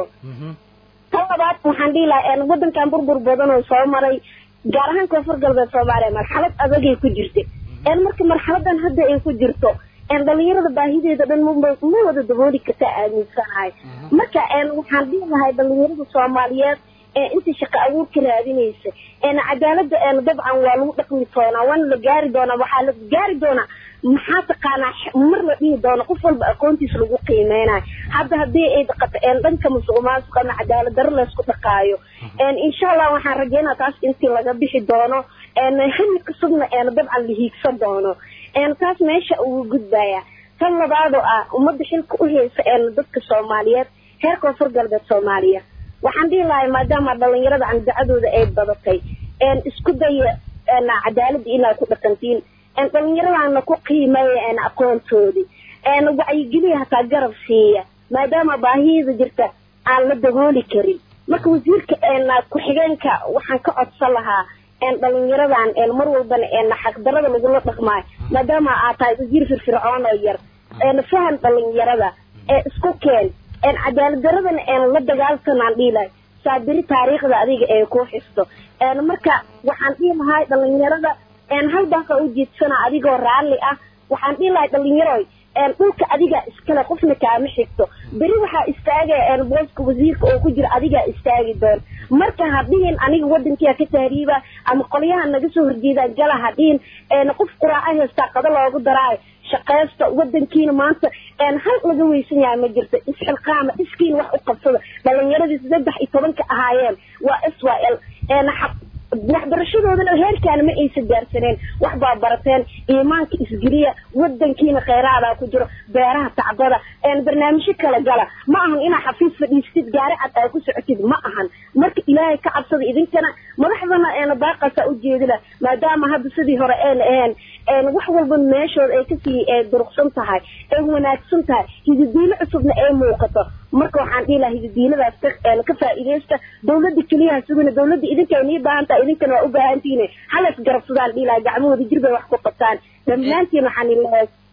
tan labaad waxaan dhihi lahaa een wadankan burbur badan oo soo maray gaar ahaan koonfur galbeed soomaaliya marxalad adagay ku jirtay een marka marxaladan hadda ay ku jirto een dhalinyarada baahideeda dhan ma ma wada dabooli karta aaminsanahay marka een waxaan dhihi lahay dhalinyarada soomaaliyeed ee inta shaqo abuurka raadinaysa een cadaalada een dabcan waa lagu dhaqmi doonaa waana la gaari doonaa waxaa la gaari doonaa maxaa taqaanaa mar la dhihi doono qof walba aqoontiisa lagu qiimeynayo hadda haddii ay dhaqato een dhanka musuq maasuq ama cadaalad daro laysku dhaqaayo een insha allah waxaan rajeynaa taas intii laga bixi doono een hami cusubna een dabcan la hiigsan doono een taas meesha ugu gudbaya tan labaadoo ah ummadda xilka u haysa een dadka soomaaliyeed heer koonfur galbeed soomaaliya waxaan dhihi lahay maadaama dhalinyarada andacadooda ay badatay een isku daya een cadaaladda inaad ku dhaqantiin een dhalinyaradana ku qiimeeya een aqoontoodii een wacyigeliya hataa garab siiya maadaama baahiyada jirta aan la dabooli karin marka wasiirka een ku-xigeenka waxaan ka codsan lahaa een dhalinyaradan een mar walbana een xaqdarada lagula dhaqmaayo maadaama aad tahay wasiir firfircoon oo yar een fahan dhalinyarada ee isku keen een cadaalad daradana een la dagaalsanaan dhihi lahay saabiri taariikhda adiga ee ku xisto een marka waxaan dhihi lahay dhalinyarada een hal baaqa u jeedsana adigoo raalli ah waxaan dhihi lahay dhalinyaroy een dhulka adiga iskale qofna kaama xigto beri waxaa istaagaya een booska wasiirka oo ku jira adigaa istaagi doon marka hadhihin aniga wadankia ka tahriiba ama qolyaha naga soo horjeedaan gala hadhihin een qof quraaco haystaa qado loogu daraayo shaqaysta wadankiina maanta een hal laga weysan yahay ma jirto isxilqaama iskiin wax u qabsada dhalinyaradii saddex iyo tobanka ahaayeen waa s y l een waxbarashadoodana heerkaana ma aysan gaarsaneen wax baa barateen iimaanka isgeliya wadankiina kheyraada ku jiro beeraha tacbada een barnaamijyo kala gala ma ahan inaa xafiis fadhiistid gaari cad aa ku socotid ma ahan marka ilaahay ka cabsada idinkana madaxdana een baaqasa u jeedila maadaama hadda sidii hore een ahayn een wax walba meeshooda ay kasii duruqsan tahay ay wanaagsan tahay hididiilo cusubna ay muuqato marka waxaan dhihi lahaa hididiiladaas ka ka faa'iidaysta dawladda keliyaha sugina dawladda idinka nii baahan tahay idinkana waa u baahantihiin halas garabsadaan dhihi lahaa gacmahooda jir bay wax ku qabtaan dhammaantiin waxaan ilahay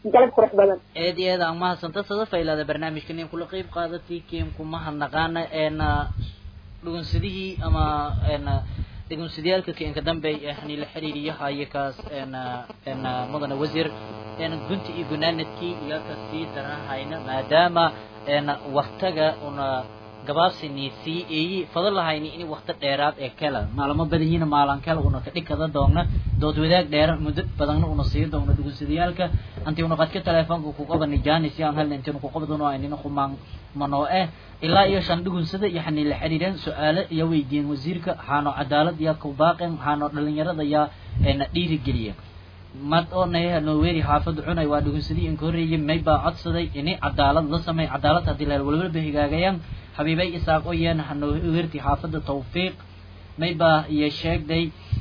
galab qurux badan aad iyo aad aan mahadsanta sada faylada barnaamijkan in kula qeyb qaadatay kiimku mahadnaqaana een dhugunsadihii ama een dhugunsadiyaalka kiinka dambe yani la xiriiriyahayo kaas een een mudane wasiir een gunti iyo gunaanadkii iyo kasii darahayna maadaama een waktaga una gabaabsini sii eeyi fado lahayni in wakti dheeraad ee kala maalamo badanyihiina maalan kala una ka dhigkada doogna dood wadaag dheera muddo badanna una sii doogna dhugunsadiyaalka anti una qadka teleefonka ku qabani jaanis yaan halna intiinu ku qabdano aynina kumaan manoo eh ilaa iyo shan dhugunsada yani la xiriireen su-aalo iyo weydiiyeen wasiirka waxaano cadaalad yaa ku baaqeen waxaano dhalinyarada yaa na dhiirigeliya mad oo nayaha nooweeri xaafada cunay waa dhugunsadii inka horreeyay may baa codsaday ini cadaalad la sameey cadaalad haddii leel walwalba higaagayaan xabiibay isaaq oo yeena hanoo weerti xaafada tawfiiq may baa iyo sheegday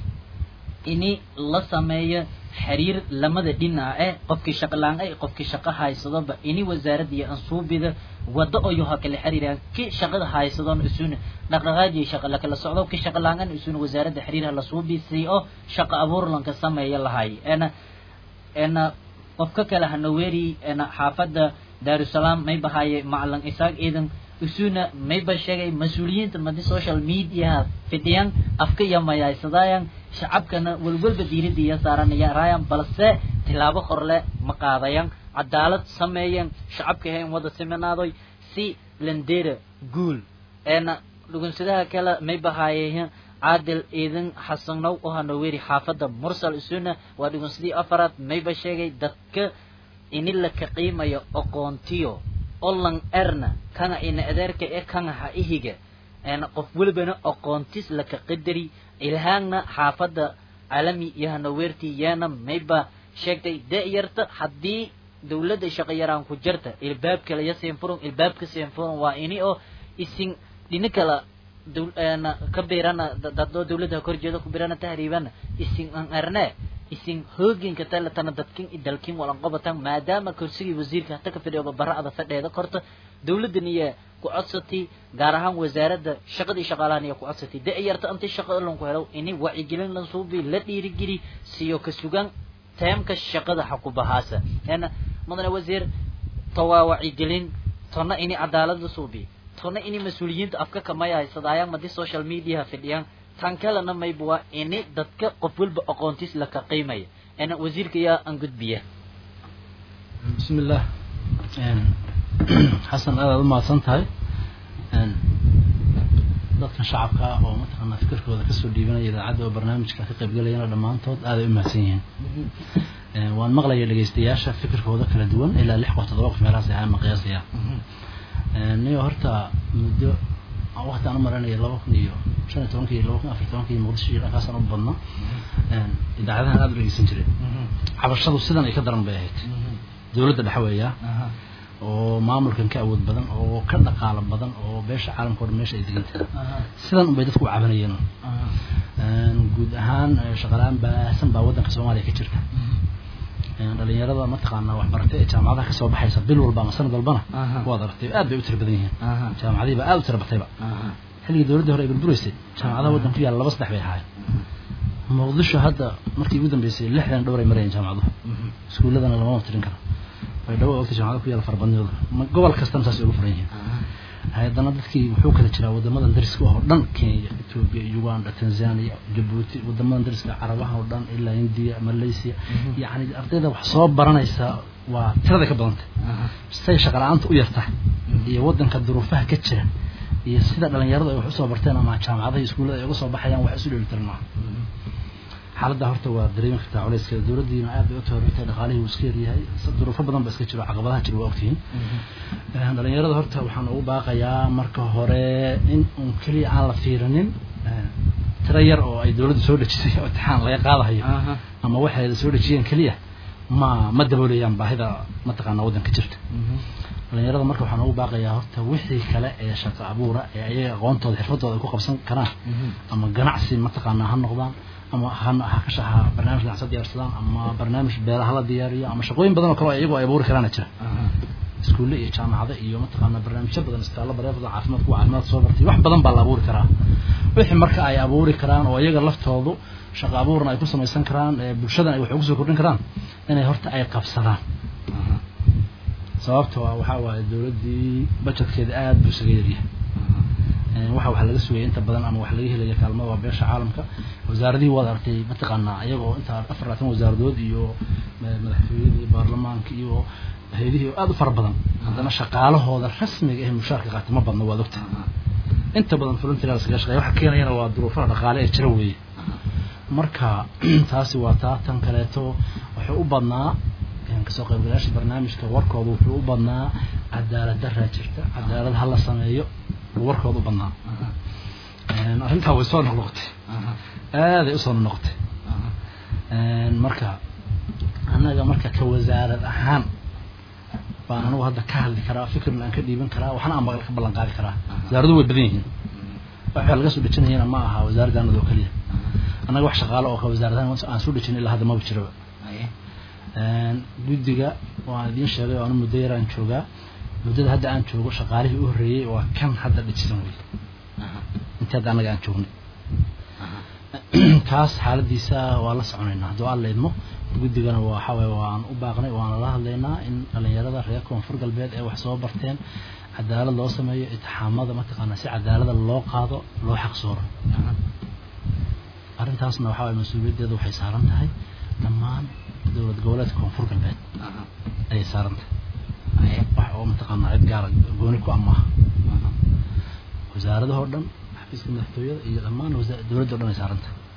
ini la sameeyo xiriir lamada dhinac eh qofkii shaqo la-aan ay qofkii shaqo haysadoba ini wasaaradda iyo ansuubida wado oo yoha kala xiriiraan ki shaqada haysadoon isuna dhaqdhaqaadiyo shaqa lakala socdo ki shaqa la-aan isuna wasaaradda xiriirha la suubi sii oo shaqo abuur lanka sameeya lahay ena ena qofka kale hanaweeri ena xaafadda daarusalaam may bahaaye macalin isaaq ciidan isuna mayba sheegay mas-uuliyiinta madi social mediaha fidhiyan afka iyo mayaysadayan shacabkana walwalba diirada iyo saaranaya raayan balse tilaabo horle ma qaadayan cadaalad sameeyan shacabka hayn wada siminaadoy si landera guul eena dhugunsadaha kale may bahaaye caadil ciidan xasanow oo hanoweeri xaafadda mursal isuna waa dhugunsadii afaraad mayba sheegay dadka ini la ka qiimayo aqoontiyo olan erna kana ina adeerka e kana ha ihiga eena qof welibana aqoontis laka qadari ilhaagna xaafadda calami iyo hanaweerti yeena mayba sheegtay da-yarta haddii dawladda shaqo yaraan ku jirta ilbaabka laya siinfuron ilbaabka siinfuron waa ini oo isin dhini kala ka birana dadoo dawladda korjeeda ku birana tahriibana isin an erne isin hooginka taletana dadkin i dalkin walan qobatan maadaama kursigii wasiirka hata ka fidhiyoba bara'ada fadheeda korta dawladdan iyo ku codsatay gaar ahaan wasaaradda shaqadii shaqaalahan iyo ku codsatay da-yarta intii shaqo lanku helo ini wacyigelin lan suubi la dhiirigeli siyo ka sugan teemka shaqada ha ku bahaasa ena mudane wasiir to waa wacyigelin tona ini cadaalad la suubi tona ini mas-uuliyiinta afka kamaya haysadaayaan madi social mediaha fidhiyaan tan kalena mayba waa ini dadka qof walba aqoontiis laka qiimaya ena wasiirka yaa aan gudbiya bismi illah xasan aadaad u mahadsan tahay dadkan shacabka ah oo mataqaanaa fikirkooda kasoo dhiibanaya idaacadda oo barnaamijka ka qaybgalayana dhammaantood aaday u mahadsan yihiin waan maqlaya dhegaystayaasha fikirkooda kala duwan ilaa lix qof toddoba qof meelahaas ahaan ma qiyaasaya niyo horta muddo waqti aan u maranaya laba kun iyo shan iyo tobankii laba kun afar tobankii muqdisho iyo dhankaasaan u badna idaacadahan aada u dhegeysan jiray cabashadu sidan ay ka daran bay ahayd dowladda dhexe weeyaa oo maamulkan ka awood badan oo ka dhaqaalo badan oo beesha caalamka o dhan meesha ay degan tahay sidan unbay dadku u cabanayeen guud ahaan shaqalaan baahsan baa waddanka soomaaliya ka jirta dhalinyarada mataqaanaa waxbaratay ee jaamacadaha kasoo baxaysa bil walba ama sanad walbana waad aragtay aad bay u tira badan yihiin jaamacadihiiba aad u tira batayba xilligii dowladdii hore ay burburaysay jaamacadaha waddan ku yaalla laba saddex bay ahaayeen muqdisho hadda markii ugu dambeysay lixdan dhowr ay marayeen jaamacaduhu iskuulladana lamama tirin karo way dhawo ogta jaamacada ku yaalla farabadnidooda gobol kastana saas ay ugu furan yihiin haddana dadkii wuxuu kala jiraa wadamadan dariska oo dhan kenya ethiopia uganda tanzania jabuuti wadamadan dariska carabaha oo dhan ilaa india malaysia yacni ardayda wax soo baranaysa waa tiraday ka badantay say shaqa la-aanta u yartahay iyo wadanka duruufaha ka jira iyo sida dhalinyaradu ay wax usoo barteen ama jaamacadaha iskuullada ay uga soo baxayaan wax isu dheeli tiran maaha xaaladda horta waa dareemi kartaa culeyskeeda dowladdiina aad bay u tahoratay dhaqaalihii uu iska yaryahay duruufo badan ba iska jiro caqabadaha jira waa ogtihiin dhalinyarada horta waxaan ugu baaqayaa marka hore in uun keliya aan la fiirinin tiro yar oo ay dowladdu soo dhejisay oo imtixaan laga qaadahayo ama waxay soo dhejiyeen keliya ma ma daboolayaan baahida mataqaana waddanka jirta dhalinyarada marka waxaan ugu baaqayaa horta wixii kale ee shaqo abuura ee ayaga aqoontooda xirfadooda ay ku qabsan karaan ama ganacsi mataqaanaa ha noqdaan ama ha ha ka shaha barnaamij ganacsi diyaarsadaan ama barnaamij beeraha la diyaariyo ama shaqooyin badan oo kale oo iyagu ay abuuri karaana jira iskuulle iyo jaamacado iyo mataqaana barnaamijyo badan istaallo bareefada caafimaad kuwa caafimaad soo bartay wax badan baa la abuuri karaa wixii marka ay abuuri karaan oo iyaga laftoodu shaqo abuurna ay ku samaysan karaan bulshadan ay wax ugu soo kordhin karaan inay horta ay qabsadaan sababtoo ah waxaa waaye dowladdii budgetkeeda aada buu isaga yaryahay waxa wax laga sugayay inta badan ama wax laga helaya kaalmada waa beesha caalamka wasaaradihii waad aragtay mataqaanaa iyagoo inta afar labaatan wasaaradood iyo madaxtooyada iyo baarlamaanka iyo hay-adihii aada u fara badan haddana shaqaalahooda rasmiga ee mushaarka qaata ma badna waad ogtahay inta badan volunteers kaga shaqeeya waxa keenayana waa duruufaha dhaqaale ee jira weeye marka taasi waa taa tan kaleeto wuxuu u badnaa kasoo qaybgalayaasha barnaamijka warkooda wuxuu u badnaa cadaalad daraa jirta cadaalad ha la sameeyo warkooda u badnaa arrintaa way soo noqnoqotay aaday usoo noqotay marka annaga marka ka wasaarad ahaan baan anigu hadda ka hadli karaa fikirna aan ka dhiiban karaa waxna aan ka ballan qaadi karaa wasaaradu way badan yihiin waxa laga soo dhejinayana ma aha wasaaradda anada oo keliya annaga wax shaqaalo oo ka wasaaradahan aan soo dhejin ilaa hadda maba jiraba guddiga waan idiin sheegay oo anu muddo yaraan joogaa muddada hadda aan joogo shaqaalihii u horreeyey waa kan hadda dhijisan wey intii hadda annaga aan joognay kaas xaaladiisa waa la soconaynaa hadduu alla idmo guddigana waxa waye waan u baaqnay waana la hadlaynaa in dhalinyarada reer koonfur galbeed ee wax soo barteen cadaalad loo sameeyo itixaamada mataqaanaa si cadaalada loo qaado loo xaqsooro arrintaasna waxaa waye mas-uuliyaddeeda waxay saaran tahay dhammaan dowlad goboleedka koonfur galbeed ayay saaran tahay wax oo mataqaanaa cid gaara gooni ku amaaha wasaaradahoo dhan xafiiska madaxtooyada iyo dhammaan dowladda o dhan ay saaran tahay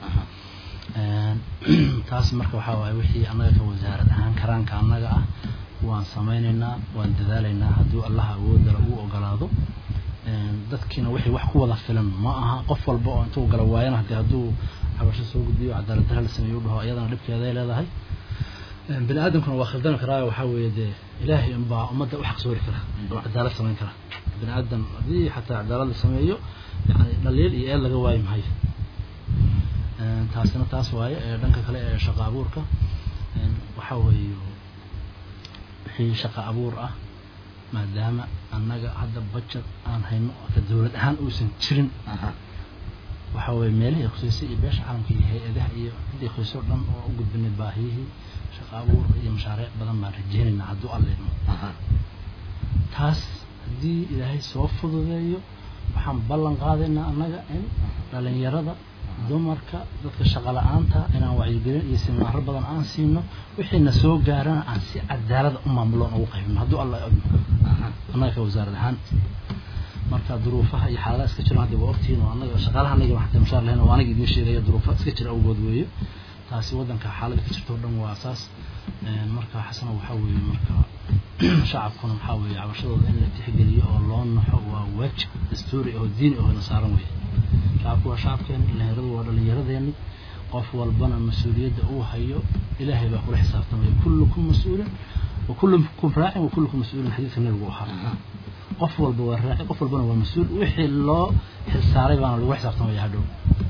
taas marka waxaa waaye wixii annaga ka wasaarad ahaan karaanka annaga ah waan samaynaynaa waan dadaalaynaa hadduu allaha awoodala uu ogolaado dadkiina wixii wax ku wada filan ma aha qof walba oo intuu gala waayana hadii hadduu cabasho soo gudbiyo cadaalad dara la sameeyo u dhaho iyadana dhibkeeday leedahay bini aadamkuna waa khaldami karaa waxaa weeye dee ilaahay unbaa ummadda u xaqsoori kara oo cadaalad samayn kara bini aadam haddii xataa cadaalad la sameeyo yani dhaliil iyo eel laga waayi maayo taasina taas waaye dhanka kale ee shaqa abuurka waxaa weeye wixii shaqa abuur ah maadaama annaga hadda budget aan hayno ka dowlad ahaan uusan jirin waxa weye meelihii khuseysay iyo beesha caalamka iyo hay-adaha iyo ciddii khuseyso dhan oo u gudbinay baahiyihii shaqa abuurka iyo mashaariic badan baan rajeynaynaa hadduu alleedmo taas haddii ilaahay soo fududeeyo waxaan ballan qaadaynaa annaga in dhalinyarada dumarka dadka shaqa la-aanta inaan wacyigelin iyo siminaaro badan aan siino wixiina soo gaarana aan si cadaalada u maamuloon ugu qaybino hadduu alla ogno annaga ka wasaarad ahaan marka duruufaha iyo xaaladaha iska jiro hadda waa ogtihiin oo annaga shaqaalaha anaga waxaa mashaar lahayn oo aniga idiin sheegaya duruufa iska jira awgood weeye taasi waddanka xaalada ka jirta oo dhan waa asaas marka xasana waxaa weeye marka shacabkuna waxaa weeye cabashadooda in la tixgeliyo oo loo naxo waa waajib dastuuri oo diini oo na saaran weeye shacabku waa shacabkeeni dhalinyaradu waa dhalinyaradeenni qof walbana mas-uuliyadda uu hayo ilaahay baa kula xisaabtamaya kullukum mas-uulin wa kullukum raacin wa kullukum mas-uulin xadiidka nabigu ahaa qof walba waa raaci qof walbana waa mas-uul wixii loo xilsaaray baana lagu xisaabtamaya hadhow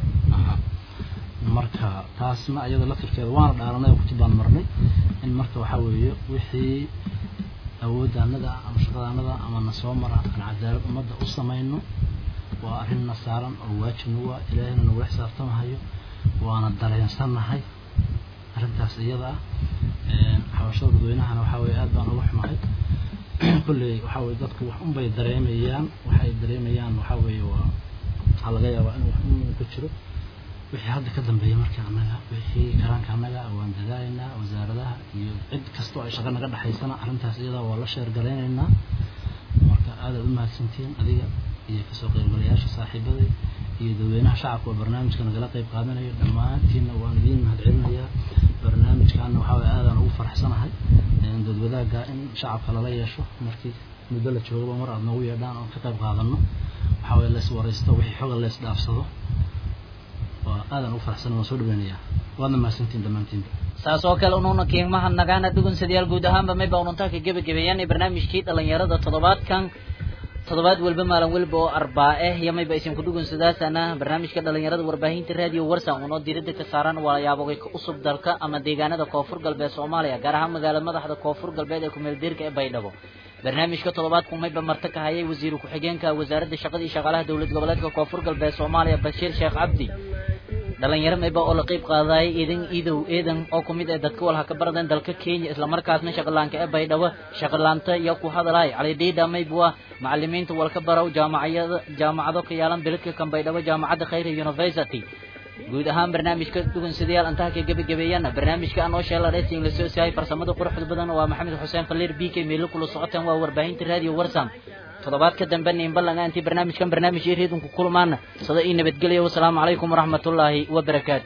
marka taasna iyada laftirkeeda waana dhaaranay oo kutub baan marnay in marka waxaa weeye wixii awooddaanada ama shaqadaanada ama na soo mara aan cadaalad ummadda u samayno waa arrin na saaran oo waajib nagu ah ilaahayna nagula xisaabtamahayo waana dareensannahay arrintaas iyada ah xabashada dadweynahana waxaa weeye aad baan uga xumahay kolley waxaa weye dadku wax unbay dareemayaan waxay dareemayaan waxaa weeye waa waxaa laga yaabaa in wax un ku jiro wixii hadda ka dambeeya marka annaga wixii karaanka annaga waan dadaalaynaa wasaaradaha iyo cid kastoo ay shaqa naga dhexaysana arrintaas iyada waa la sheergalaynaynaa marka aadaad u mahadsantihiin adiga iyo kasoo qaybgalayaasha saaxiibaday iyo dadweynaha shacabka oo barnaamijka nagala qayb qaadanayo dhammaantiinna waan idiin mahadcelinayaa barnaamijkaana waxaa waye aadaan ugu faraxsanahay dad wadaagga in shacabka lala yeesho markii muddo la joogaba mar aad noogu yeedhaan oon ka qayb qaadano waxaa waye lays waraysto wixii xoga lays dhaafsado waa aadaan ugu faraxsanahay waan soo dhaweynayaa waadna mahadsantihiin dhammaantiinba saas oo kale unuuna qiimaha nagaana dhugunsadayaal guud ahaanba mayba ununtaa ka gebagabeeyaan barnaamijkii dhalinyarada toddobaadkan toddobaad walba maalin walba oo arbaa-e iyo mayba isin kudhugunsadaasana barnaamijka dhalinyarada warbaahinta raadiyo warsan unoo diirada ka saaran walaayaabogay ka usub dalka ama deegaanada koonfur galbeed soomaaliya gaar ahaan magaalada madaxda koonfur galbeed ee kumeeldiirka ee baydhabo barnaamijka toddobaadku mayba marti ka hayay wasiiru ku-xigeenka wasaaradda shaqada iyo shaqaalaha dowlad goboleedka koonfur galbeed soomaaliya bashiir sheekh cabdi dhalinyaro mayba oo la qeyb qaadayay iidan iidow eedan oo kumid ee dadka walha ka baradan dalka kenya islamarkaasna shaqalaanka ee baydhabo shaqalaanta iyo ku hadalay cali dhiidha mayba macalimiinta walka barow jaamacayada jaamacado ka yaalan beledka kan baydhabo jaamacadda khayra university guud ahaan barnaamijka dhugunsidayaal intaha ka gebagabeeyana barnaamijka aan oo sheela racing la soo saayay farsamada quruxda badan waa maxamed xuseen faliir b k meelo kula socotaan waa warbaahinta radio warsam toddobaadka dambe niinbalanga intii barnaamijkan barnaamij iyo reedunku kulmaana sada ii nabadgelya wasalaamu calaykum waraxmatullaahi wabarakaatu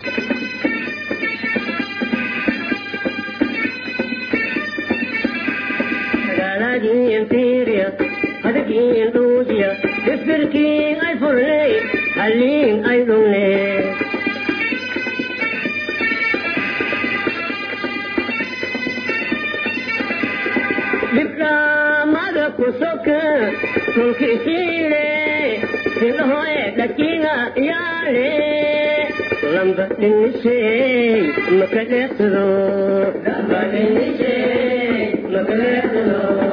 hadagiin dhuujiya isbirkiin ay furnay halliin ay dhungne dhibdhaamada ku soka tulkisiile sinahoe dhakiga yaale lamba dhinisey maka dheeqdo lamba dhinisey maka dheeqdo